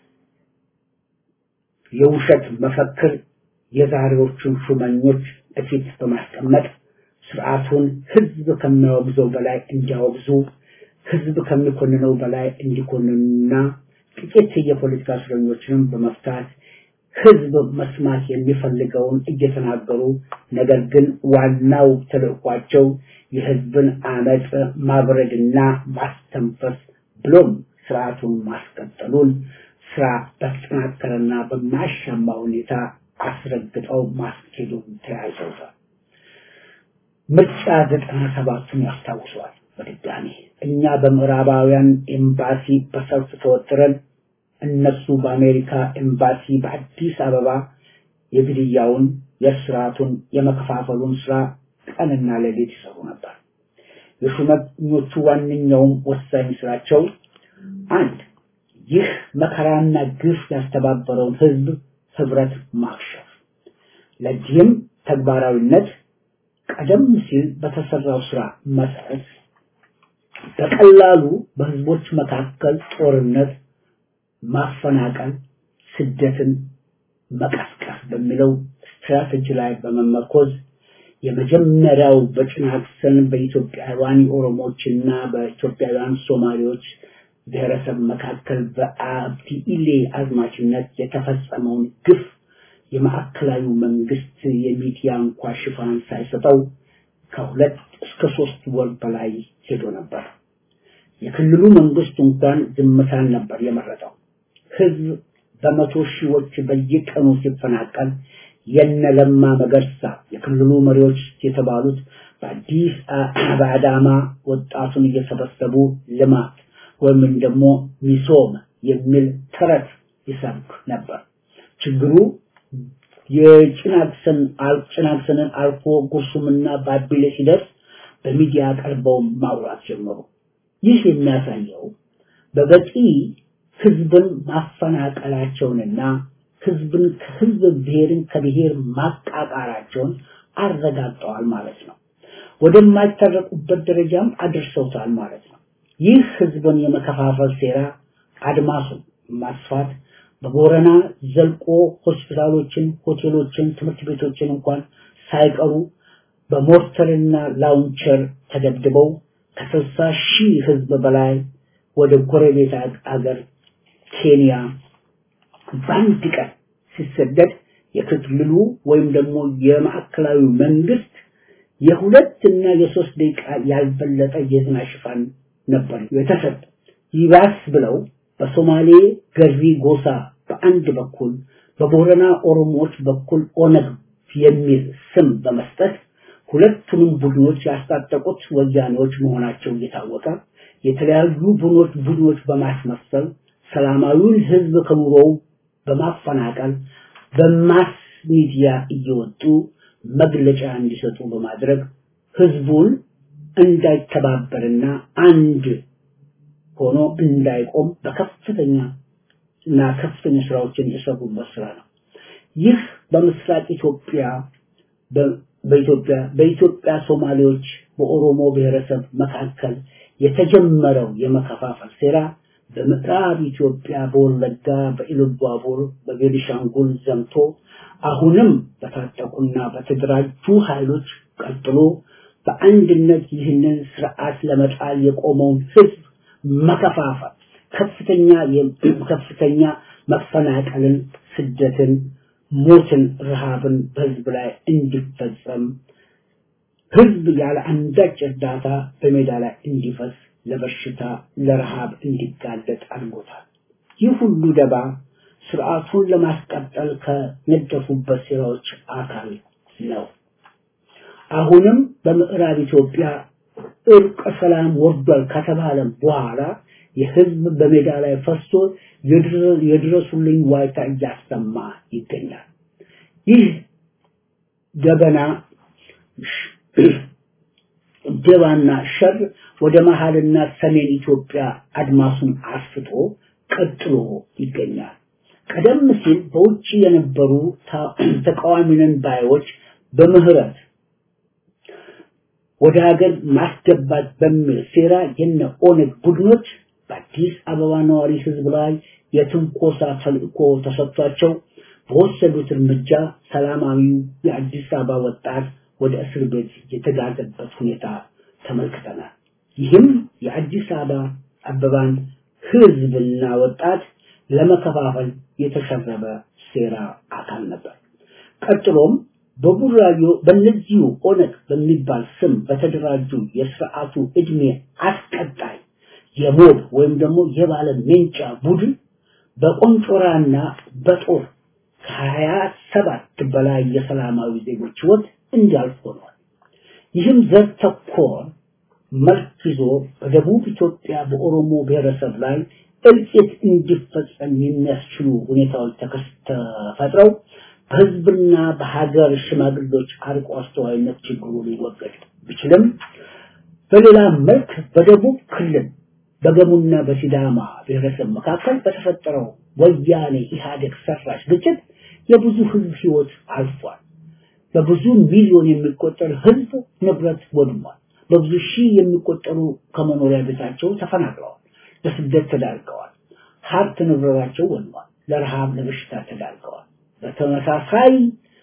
የውሸት መፈክር የዛሬዎቹን ሹመኞች እፊት በማስቀመጥ ስርዓቱን ህዝብ ከሚያወግዘው በላይ እንዲያወግዙ ህዝብ ከሚኮንነው በላይ እንዲኮንኑና ጥቂት የፖለቲካ እስረኞችንም በመፍታት ህዝብ መስማት የሚፈልገውን እየተናገሩ ነገር ግን ዋናው ተልዕኳቸው የህዝብን አመፅ ማብረድና ማስተንፈስ ብሎም ስርዓቱን ማስቀጠሉን ስራ በተጠናከረና በማያሻማ ሁኔታ አስረግጠው ማስኬዱን ተያይዘውታል። ምርጫ ዘጠና ሰባቱን ያስታውሰዋል። በድጋሚ እኛ በምዕራባውያን ኤምባሲ በሰልፍ ተወጥረን እነሱ በአሜሪካ ኤምባሲ በአዲስ አበባ የግድያውን፣ የስርዓቱን፣ የመከፋፈሉን ስራ ቀንና ሌሊት ይሰሩ ነበር። የሹመኞቹ ዋነኛውም ወሳኝ ስራቸው አንድ ይህ መከራና ግፍ ያስተባበረውን ህዝብ ህብረት ማክሸፍ። ለዚህም ተግባራዊነት ቀደም ሲል በተሰራው ስራ መሰረት በቀላሉ በህዝቦች መካከል ጦርነት፣ ማፈናቀል፣ ስደትን መቀስቀስ በሚለው ስትራቴጂ ላይ በመመርኮዝ የመጀመሪያው በጭናክሰን በኢትዮጵያውያን ኦሮሞዎችና በኢትዮጵያውያን ሶማሌዎች ብሔረሰብ መካከል በአብዲ ኢሌ አዝማችነት የተፈጸመውን ግፍ የማዕከላዊ መንግስት የሚዲያ እንኳ ሽፋን ሳይሰጠው ከሁለት እስከ ሶስት ወር በላይ ሄዶ ነበር። የክልሉ መንግስት እንኳን ዝምታን ነበር የመረጠው። ህዝብ በመቶ ሺዎች በየቀኑ ሲፈናቀል የነለማ መገርሳ የክልሉ መሪዎች የተባሉት በአዲስ በአዳማ ወጣቱን እየሰበሰቡ ልማት ወይም ደግሞ ሚሶም የሚል ተረት ይሰብክ ነበር። ችግሩ የጭናክሰን ጭናክሰንን አልፎ ጉርሱምና ባቢሌ ሲደርስ በሚዲያ ቀርበው ማውራት ጀመሩ። ይህ የሚያሳየው በበቂ ህዝብን ማፈናቀላቸውንና ህዝብን ከህዝብ ብሔርን ከብሔር ማቃቃራቸውን አረጋግጠዋል ማለት ነው። ወደማይታረቁበት ደረጃም አድርሰውታል ማለት ነው። ይህ ህዝብን የመከፋፈል ሴራ አድማሱን ማስፋት በቦረና ዘልቆ ሆስፒታሎችን፣ ሆቴሎችን፣ ትምህርት ቤቶችን እንኳን ሳይቀሩ በሞርተርና ላውንቸር ተደብድበው ከስልሳ ሺህ ህዝብ በላይ ወደ ጎረቤት አገር ኬንያ በአንድ ቀን ሲሰደድ የክልሉ ወይም ደግሞ የማዕከላዊ መንግስት የሁለት እና የሶስት ደቂቃ ያልበለጠ የዜና ሽፋን ነበር የተሰጠ። ይባስ ብለው በሶማሌ ገሪ ጎሳ በአንድ በኩል በቦረና ኦሮሞዎች በኩል ኦነግ የሚል ስም በመስጠት ሁለቱንም ቡድኖች ያስታጠቁት ወያኔዎች መሆናቸው እየታወቀ የተለያዩ ቡድኖች ቡድኖች በማስመሰል ሰላማዊውን ህዝብ ከኑሮው በማፈናቀል በማስ ሚዲያ እየወጡ መግለጫ እንዲሰጡ በማድረግ ህዝቡን እንዳይተባበርና አንድ ሆኖ እንዳይቆም በከፍተኛ እና ከፍተኛ ስራዎችን የሰሩበት ስራ ነው። ይህ በምስራቅ ኢትዮጵያ በኢትዮጵያ በኢትዮጵያ ሶማሌዎች በኦሮሞ ብሔረሰብ መካከል የተጀመረው የመከፋፈል ሴራ በምዕራብ ኢትዮጵያ በወለጋ በኢሉባቡር በቤኒሻንጉል ዘምቶ አሁንም በታጠቁና በተደራጁ ኃይሎች ቀጥሎ በአንድነት ይህንን ስርዓት ለመጣል የቆመውን ህዝብ መከፋፈል ከፍተኛ ከፍተኛ መፈናቀልን፣ ስደትን፣ ሞትን፣ ረሃብን በህዝብ ላይ እንዲፈጸም ህዝብ ያለ አንዳች እርዳታ በሜዳ ላይ እንዲፈስ ለበሽታ ለረሃብ እንዲጋለጥ አድርጎታል። ይህ ሁሉ ደባ ስርዓቱን ለማስቀጠል ከነደፉበት ሴራዎች አካል ነው። አሁንም በምዕራብ ኢትዮጵያ እርቀ ሰላም ወርዷል ከተባለ በኋላ የህዝብ በሜዳ ላይ ፈሶ የድረሱልኝ ዋይታ እያሰማ ይገኛል። ይህ ደበና ደባና ሸር ወደ መሃልና ሰሜን ኢትዮጵያ አድማሱን አስፍቶ ቀጥሎ ይገኛል። ቀደም ሲል በውጭ የነበሩ ተቃዋሚነን ባዮች በምህረት ወደ ሀገር ማስገባት በሚል ሴራ የነ ኦነግ ቡድኖች በአዲስ አበባ ነዋሪ ህዝብ ላይ የትንኮሳ ተልእኮ ተሰጥቷቸው በወሰዱት እርምጃ ሰላማዊው የአዲስ አበባ ወጣት ወደ እስር ቤት የተጋዘበት ሁኔታ ተመልክተናል። ይህም የአዲስ አበባ አበባን ህዝብና ወጣት ለመከፋፈል የተሸረበ ሴራ አካል ነበር። ቀጥሎም በቡራዮ በእነዚሁ ኦነግ በሚባል ስም በተደራጁ የስርዓቱ እድሜ አስቀጣይ የሞብ ወይም ደግሞ የባለ ሜንጫ ቡድን በቆንጮራና በጦር ከሀያ ሰባት በላይ የሰላማዊ ዜጎች ህይወት እንዲያልፍ ሆኗል። ይህም ዘር ተኮር መልክ ይዞ በደቡብ ኢትዮጵያ በኦሮሞ ብሔረሰብ ላይ እልቂት እንዲፈጸም የሚያስችሉ ሁኔታዎች ተፈጥረው በህዝብና በሀገር ሽማግሌዎች አርቆ አስተዋይነት ችግሩ ሊወገድ ቢችልም በሌላ መልክ በደቡብ ክልል በገሙና በሲዳማ ብሔረሰብ መካከል በተፈጠረው ወያኔ ኢህአዴግ ሰራሽ ግጭት የብዙ ህዝብ ህይወት አልፏል። በብዙ ሚሊዮን የሚቆጠር ህዝብ ንብረት ወድሟል። በብዙ ሺህ የሚቆጠሩ ከመኖሪያ ቤታቸው ተፈናቅለዋል፣ ለስደት ተዳርገዋል። ሀብት ንብረታቸው ወድሟል፣ ለረሃብ ለበሽታ ተዳርገዋል። በተመሳሳይ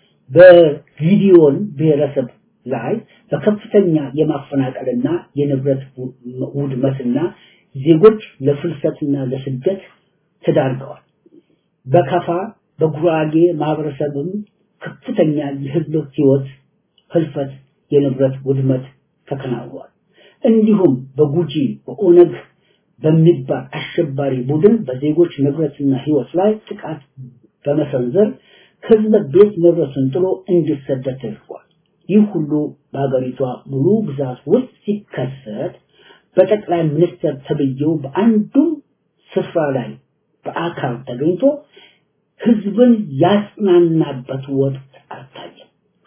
በጊዲዮን ብሔረሰብ ላይ በከፍተኛ የማፈናቀልና የንብረት ውድመትና ዜጎች ለፍልሰትና ለስደት ተዳርገዋል። በከፋ በጉራጌ ማህበረሰብም ከፍተኛ የህዝብ ህይወት ህልፈት፣ የንብረት ውድመት ተከናውኗል። እንዲሁም በጉጂ በኦነግ በሚባል አሸባሪ ቡድን በዜጎች ንብረትና ህይወት ላይ ጥቃት በመሰንዘር ህዝብ ቤት ንብረቱን ጥሎ እንዲሰደድ ተደርጓል። ይህ ሁሉ በሀገሪቷ ሙሉ ግዛት ውስጥ ሲከሰት በጠቅላይ ሚኒስትር ተብዬው በአንዱም ስፍራ ላይ በአካል ተገኝቶ ህዝብን ያጽናናበት ወቅት አልታየም።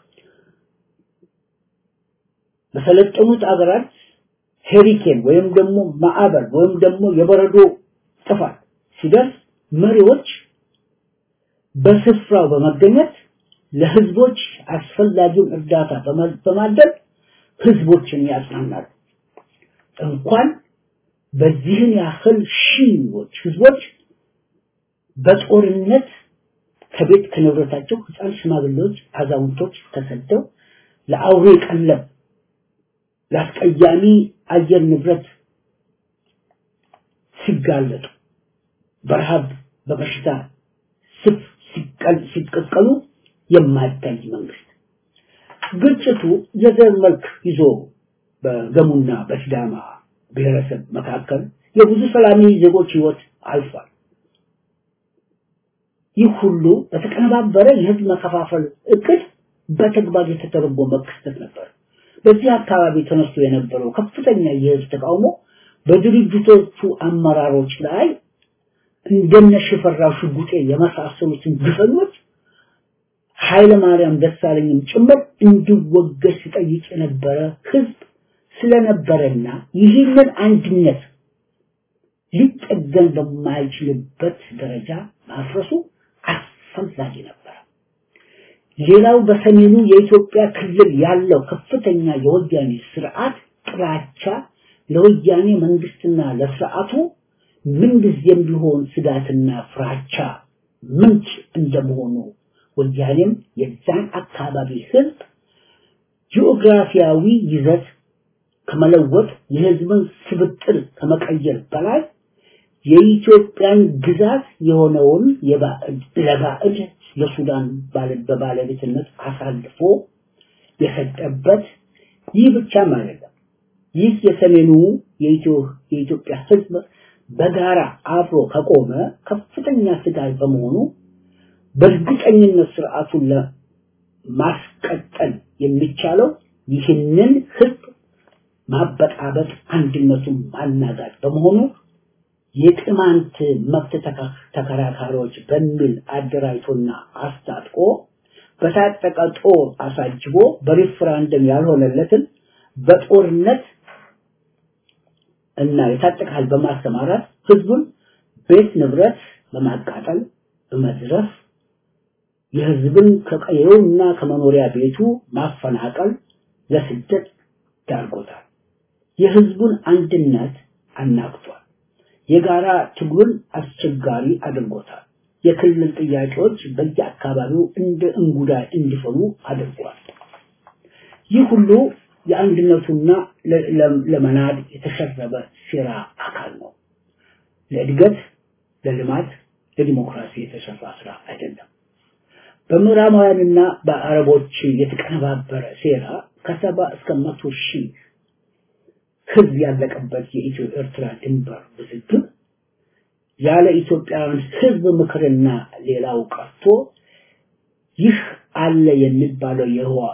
በሰለጠኑት አገራት ሄሪኬን ወይም ደግሞ ማዕበል ወይም ደግሞ የበረዶ ጥፋት ሲደርስ መሪዎች በስፍራው በመገኘት ለህዝቦች አስፈላጊውን እርዳታ በማድረግ ህዝቦችን ያጽናናሉ። እንኳን በዚህን ያህል ሺዎች ህዝቦች በጦርነት ከቤት ከንብረታቸው ህፃን፣ ሽማግሌዎች፣ አዛውንቶች ተሰደው ለአውሬ ቀለብ ለአስቀያሚ አየር ንብረት ሲጋለጡ በረሃብ በበሽታ ስፍ ሲቀቀሉ የማይታይ መንግስት ግጭቱ የዘር መልክ ይዞ በገሙና በሲዳማ ብሔረሰብ መካከል የብዙ ሰላማዊ ዜጎች ህይወት አልፏል። ይህ ሁሉ በተቀነባበረ የህዝብ መከፋፈል እቅድ በተግባር የተተረጎመ ክስተት ነበር። በዚህ አካባቢ ተነስቶ የነበረው ከፍተኛ የህዝብ ተቃውሞ በድርጅቶቹ አመራሮች ላይ እንደነ ሽፈራው ሽጉጤ የመሳሰሉትን ግፈኞች ኃይለ ማርያም ደሳለኝም ጭምር እንዲወገድ ሲጠይቅ የነበረ ህዝብ ስለነበረና ይህንን አንድነት ሊጠገን በማይችልበት ደረጃ ማፍረሱ አስፈላጊ ነበር። ሌላው በሰሜኑ የኢትዮጵያ ክልል ያለው ከፍተኛ የወያኔ ስርዓት ጥላቻ ለወያኔ መንግስትና ለስርዓቱ ምንጊዜም ቢሆን ስጋትና ፍራቻ ምንጭ እንደመሆኑ ወያኔም የዛን አካባቢ ህዝብ ጂኦግራፊያዊ ይዘት ከመለወጥ የህዝብን ስብጥር ከመቀየር በላይ የኢትዮጵያን ግዛት የሆነውን ለባዕድ ለሱዳን በባለቤትነት አሳልፎ የሰጠበት ይህ ብቻም አይደለም። ይህ የሰሜኑ የኢትዮጵያ ህዝብ በጋራ አብሮ ከቆመ ከፍተኛ ስጋት በመሆኑ በእርግጠኝነት ስርዓቱን ለማስቀጠል የሚቻለው ይህንን ህዝብ ማበጣበጥ፣ አንድነቱን ማናጋት በመሆኑ የቅማንት መብት ተከራካሪዎች በሚል አደራጅቶና አስታጥቆ በታጠቀ ጦር አሳጅቦ በሪፍራንደም ያልሆነለትን በጦርነት እና የታጠቀ ኃይል በማሰማራት ህዝቡን ቤት ንብረት በማቃጠል በመዝረፍ የህዝብን ከቀየውና ከመኖሪያ ቤቱ ማፈናቀል ለስደት ዳርጎታል። የህዝቡን አንድነት አናግቷል። የጋራ ትግሉን አስቸጋሪ አድርጎታል። የክልል ጥያቄዎች በየአካባቢው እንደ እንጉዳይ እንዲፈሉ አድርጓል። ይህ ሁሉ የአንድነቱና ለመናድ የተሸረበ ሴራ አካል ነው። ለእድገት፣ ለልማት፣ ለዲሞክራሲ የተሰራ ስራ አይደለም። በምዕራባውያንና በአረቦች የተቀነባበረ ሴራ ከሰባ እስከ መቶ ሺህ ህዝብ ያለቀበት የኢትዮ ኤርትራ ድንበር ውዝግብ ያለ ኢትዮጵያውያን ህዝብ ምክርና ሌላው ቀርቶ ይህ አለ የሚባለው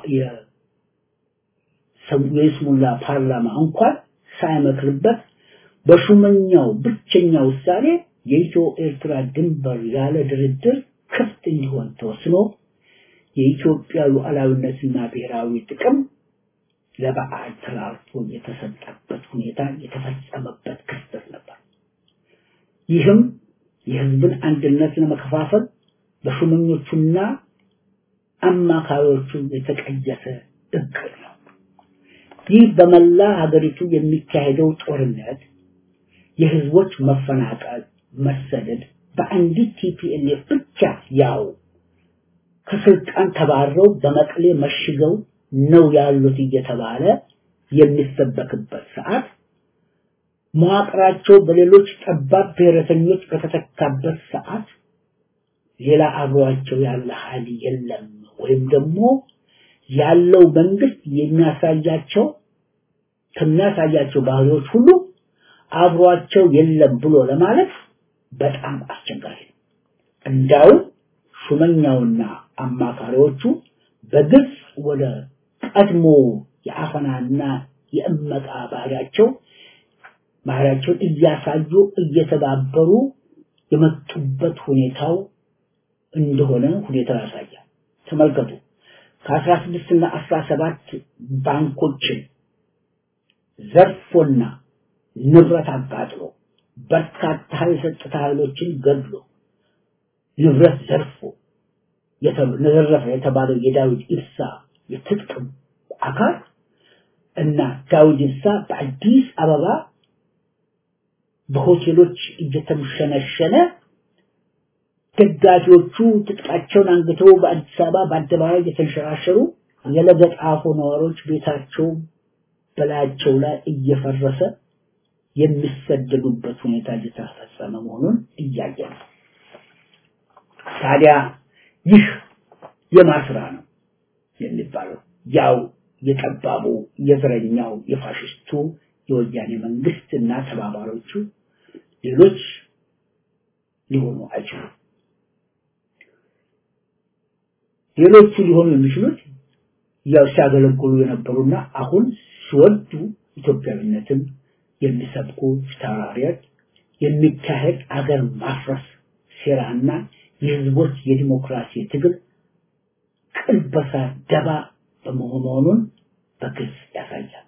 የይስሙላ ፓርላማ እንኳን ሳይመክርበት በሹመኛው ብቸኛ ውሳኔ የኢትዮ ኤርትራ ድንበር ያለ ድርድር ክፍት እንዲሆን ተወስኖ የኢትዮጵያ ሉዓላዊነትና ብሔራዊ ጥቅም ለበዓል ተላልፎ የተሰጠበት ሁኔታ የተፈጸመበት ክስተት ነበር። ይህም የህዝብን አንድነት ለመከፋፈል በሹመኞቹና አማካሪዎቹ የተቀየሰ እቅድ ነው። ይህ በመላ ሀገሪቱ የሚካሄደው ጦርነት፣ የህዝቦች መፈናቀል፣ መሰደድ በአንዲት ቲፒኤልኤፍ ብቻ ያው ከስልጣን ተባረው በመቀሌ መሽገው ነው ያሉት እየተባለ የሚሰበክበት ሰዓት መዋቅራቸው በሌሎች ጠባብ ብሔረተኞች በተተካበት ሰዓት ሌላ አብሯቸው ያለ ኃይል የለም ወይም ደግሞ ያለው መንግስት የሚያሳያቸው ከሚያሳያቸው ባህሪዎች ሁሉ አብሯቸው የለም ብሎ ለማለት በጣም አስቸጋሪ ነው። እንዳው ሹመኛውና አማካሪዎቹ በግልጽ ወደ ቀድሞ የአፈናና የእመቃ ባህሪያቸው ባህሪያቸውን እያሳዩ እየተባበሩ የመጡበት ሁኔታው እንደሆነ ሁኔታው ያሳያል። ተመልከቱ። ከአስራ ስድስት እና አስራ ሰባት ባንኮችን ዘርፎና ንብረት አቃጥሎ በርካታ የጸጥታ ኃይሎችን ገድሎ ንብረት ዘርፎ የተዘረፈ የተባለው የዳዊት ኢብሳ የትጥቅ አካል እና ዳዊት ኢብሳ በአዲስ አበባ በሆቴሎች እየተምሸነሸነ ደጋፊዎቹ ትጥቃቸውን አንግተው በአዲስ አበባ በአደባባይ እየተንሸራሸሩ የለገጣፎ ነዋሪዎች ቤታቸው በላያቸው ላይ እየፈረሰ የሚሰደዱበት ሁኔታ እየተፈጸመ መሆኑን እያየ ነው። ታዲያ ይህ የማስራ ነው የሚባለው ያው የጠባቡ የዘረኛው የፋሽስቱ የወያኔ መንግስት እና ተባባሪዎቹ ሌሎች ሊሆኑ አይችሉም። ሌሎቹ ሊሆኑ የሚችሉት ያው ሲያገለግሉ የነበሩና አሁን ሲወዱ ኢትዮጵያዊነትን የሚሰብኩ ፊታውራሪዎች የሚካሄድ አገር ማፍረስ ሴራና የህዝቦች የዲሞክራሲ ትግል ቅልበሳ ደባ በመሆኑን በግልጽ ያሳያል።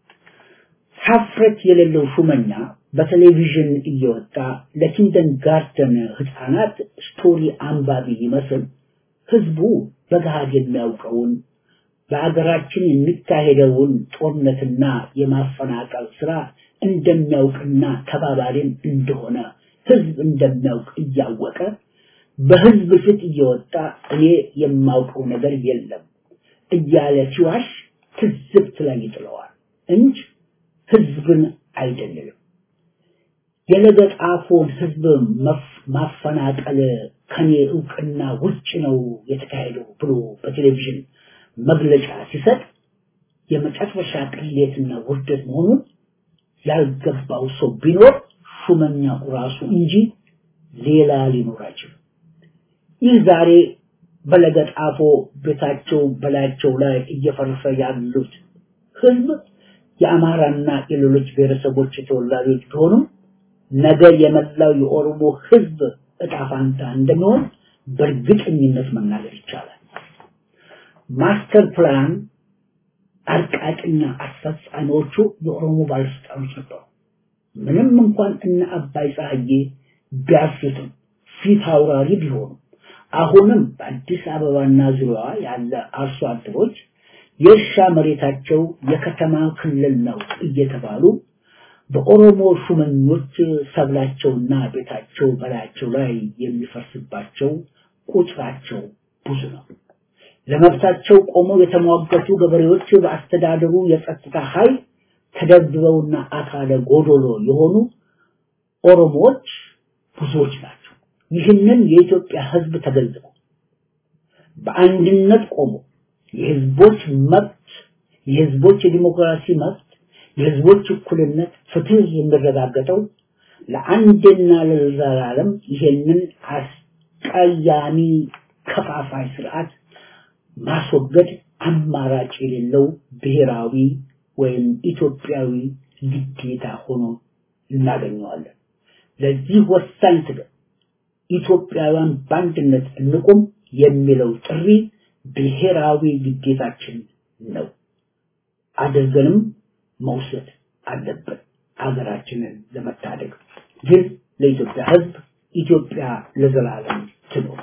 ሀፍረት የሌለው ሹመኛ በቴሌቪዥን እየወጣ ለኪንደን ጋርደን ህፃናት ስቶሪ አንባቢ ይመስል ህዝቡ በገሃድ የሚያውቀውን በአገራችን የሚካሄደውን ጦርነትና የማፈናቀል ስራ እንደሚያውቅና ተባባሪም እንደሆነ ህዝብ እንደሚያውቅ እያወቀ በህዝብ ፊት እየወጣ እኔ የማውቀው ነገር የለም እያለ ሲዋሽ ትዝብት ላይ ይጥለዋል እንጂ ህዝብን አይደለም። የለገጣፎን ህዝብ ማፈናቀል ከኔ እውቅና ውጭ ነው የተካሄደው ብሎ በቴሌቪዥን መግለጫ ሲሰጥ የመጨረሻ ቅሌትና ውርደት መሆኑን ያልገባው ሰው ቢኖር ሹመኛው ራሱ እንጂ ሌላ ሊኖር አይችልም። ይህ ዛሬ በለገጣፎ ቤታቸው በላያቸው ላይ እየፈረሰ ያሉት ህዝብ የአማራና የሌሎች ብሔረሰቦች ተወላጆች ቢሆኑም ነገ የመላው የኦሮሞ ህዝብ እጣ ፋንታ እንደሚሆን በእርግጠኝነት መናገር ይቻላል። ማስተር ፕላን አርቃቂና አስፈጻሚዎቹ የኦሮሞ ባለስልጣኖች ነበሩ። ምንም እንኳን እነ አባይ ፀሐዬ ቢያሱትም ፊት አውራሪ ቢሆኑ አሁንም በአዲስ አበባና ዙሪያዋ ያለ አርሶ አደሮች የእርሻ መሬታቸው የከተማ ክልል ነው እየተባሉ በኦሮሞ ሹመኞች ሰብላቸውና ቤታቸው በላያቸው ላይ የሚፈርስባቸው ቁጥራቸው ብዙ ነው። ለመብታቸው ቆመው የተሟገቱ ገበሬዎች በአስተዳደሩ የጸጥታ ኃይል ተደብድበውና አካለ ጎዶሎ የሆኑ ኦሮሞዎች ብዙዎች ናቸው። ይህንን የኢትዮጵያ ህዝብ ተገንዝቦ በአንድነት ቆሞ የህዝቦች መብት የህዝቦች የዲሞክራሲ መብት የህዝቦች እኩልነት ፍትህ የሚረጋገጠው ለአንድና ለዘላለም ይሄንን አስቀያሚ ከፋፋይ ስርዓት ማስወገድ አማራጭ የሌለው ብሔራዊ ወይም ኢትዮጵያዊ ግዴታ ሆኖ እናገኘዋለን። ለዚህ ወሳኝ ትግል ኢትዮጵያውያን በአንድነት እንቁም የሚለው ጥሪ ብሔራዊ ግዴታችን ነው። አድርገንም መውሰድ አለብን ሀገራችንን ለመታደግ። ግን ለኢትዮጵያ ህዝብ ኢትዮጵያ ለዘላለም ትኖር።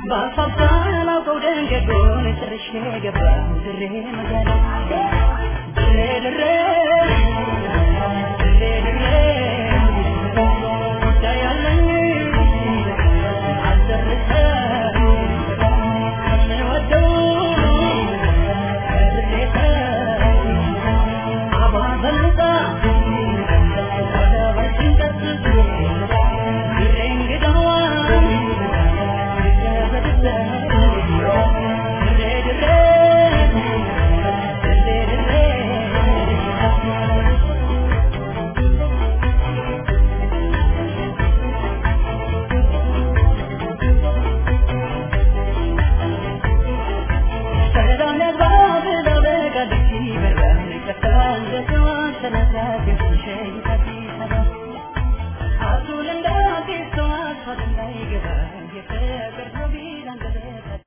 ባሳባላውቀው ደንገጎን ጨርሼ ገባሁ ድሬ መጋለ ድሬ ድሬ ድሬ ድሬ ጉዳይ አለኝ አልጨርሰም የምወደው ድሬ አባ በልጣ ወደ በርችን ቀጥቶ ድሬ እንግዳዋ Thank you.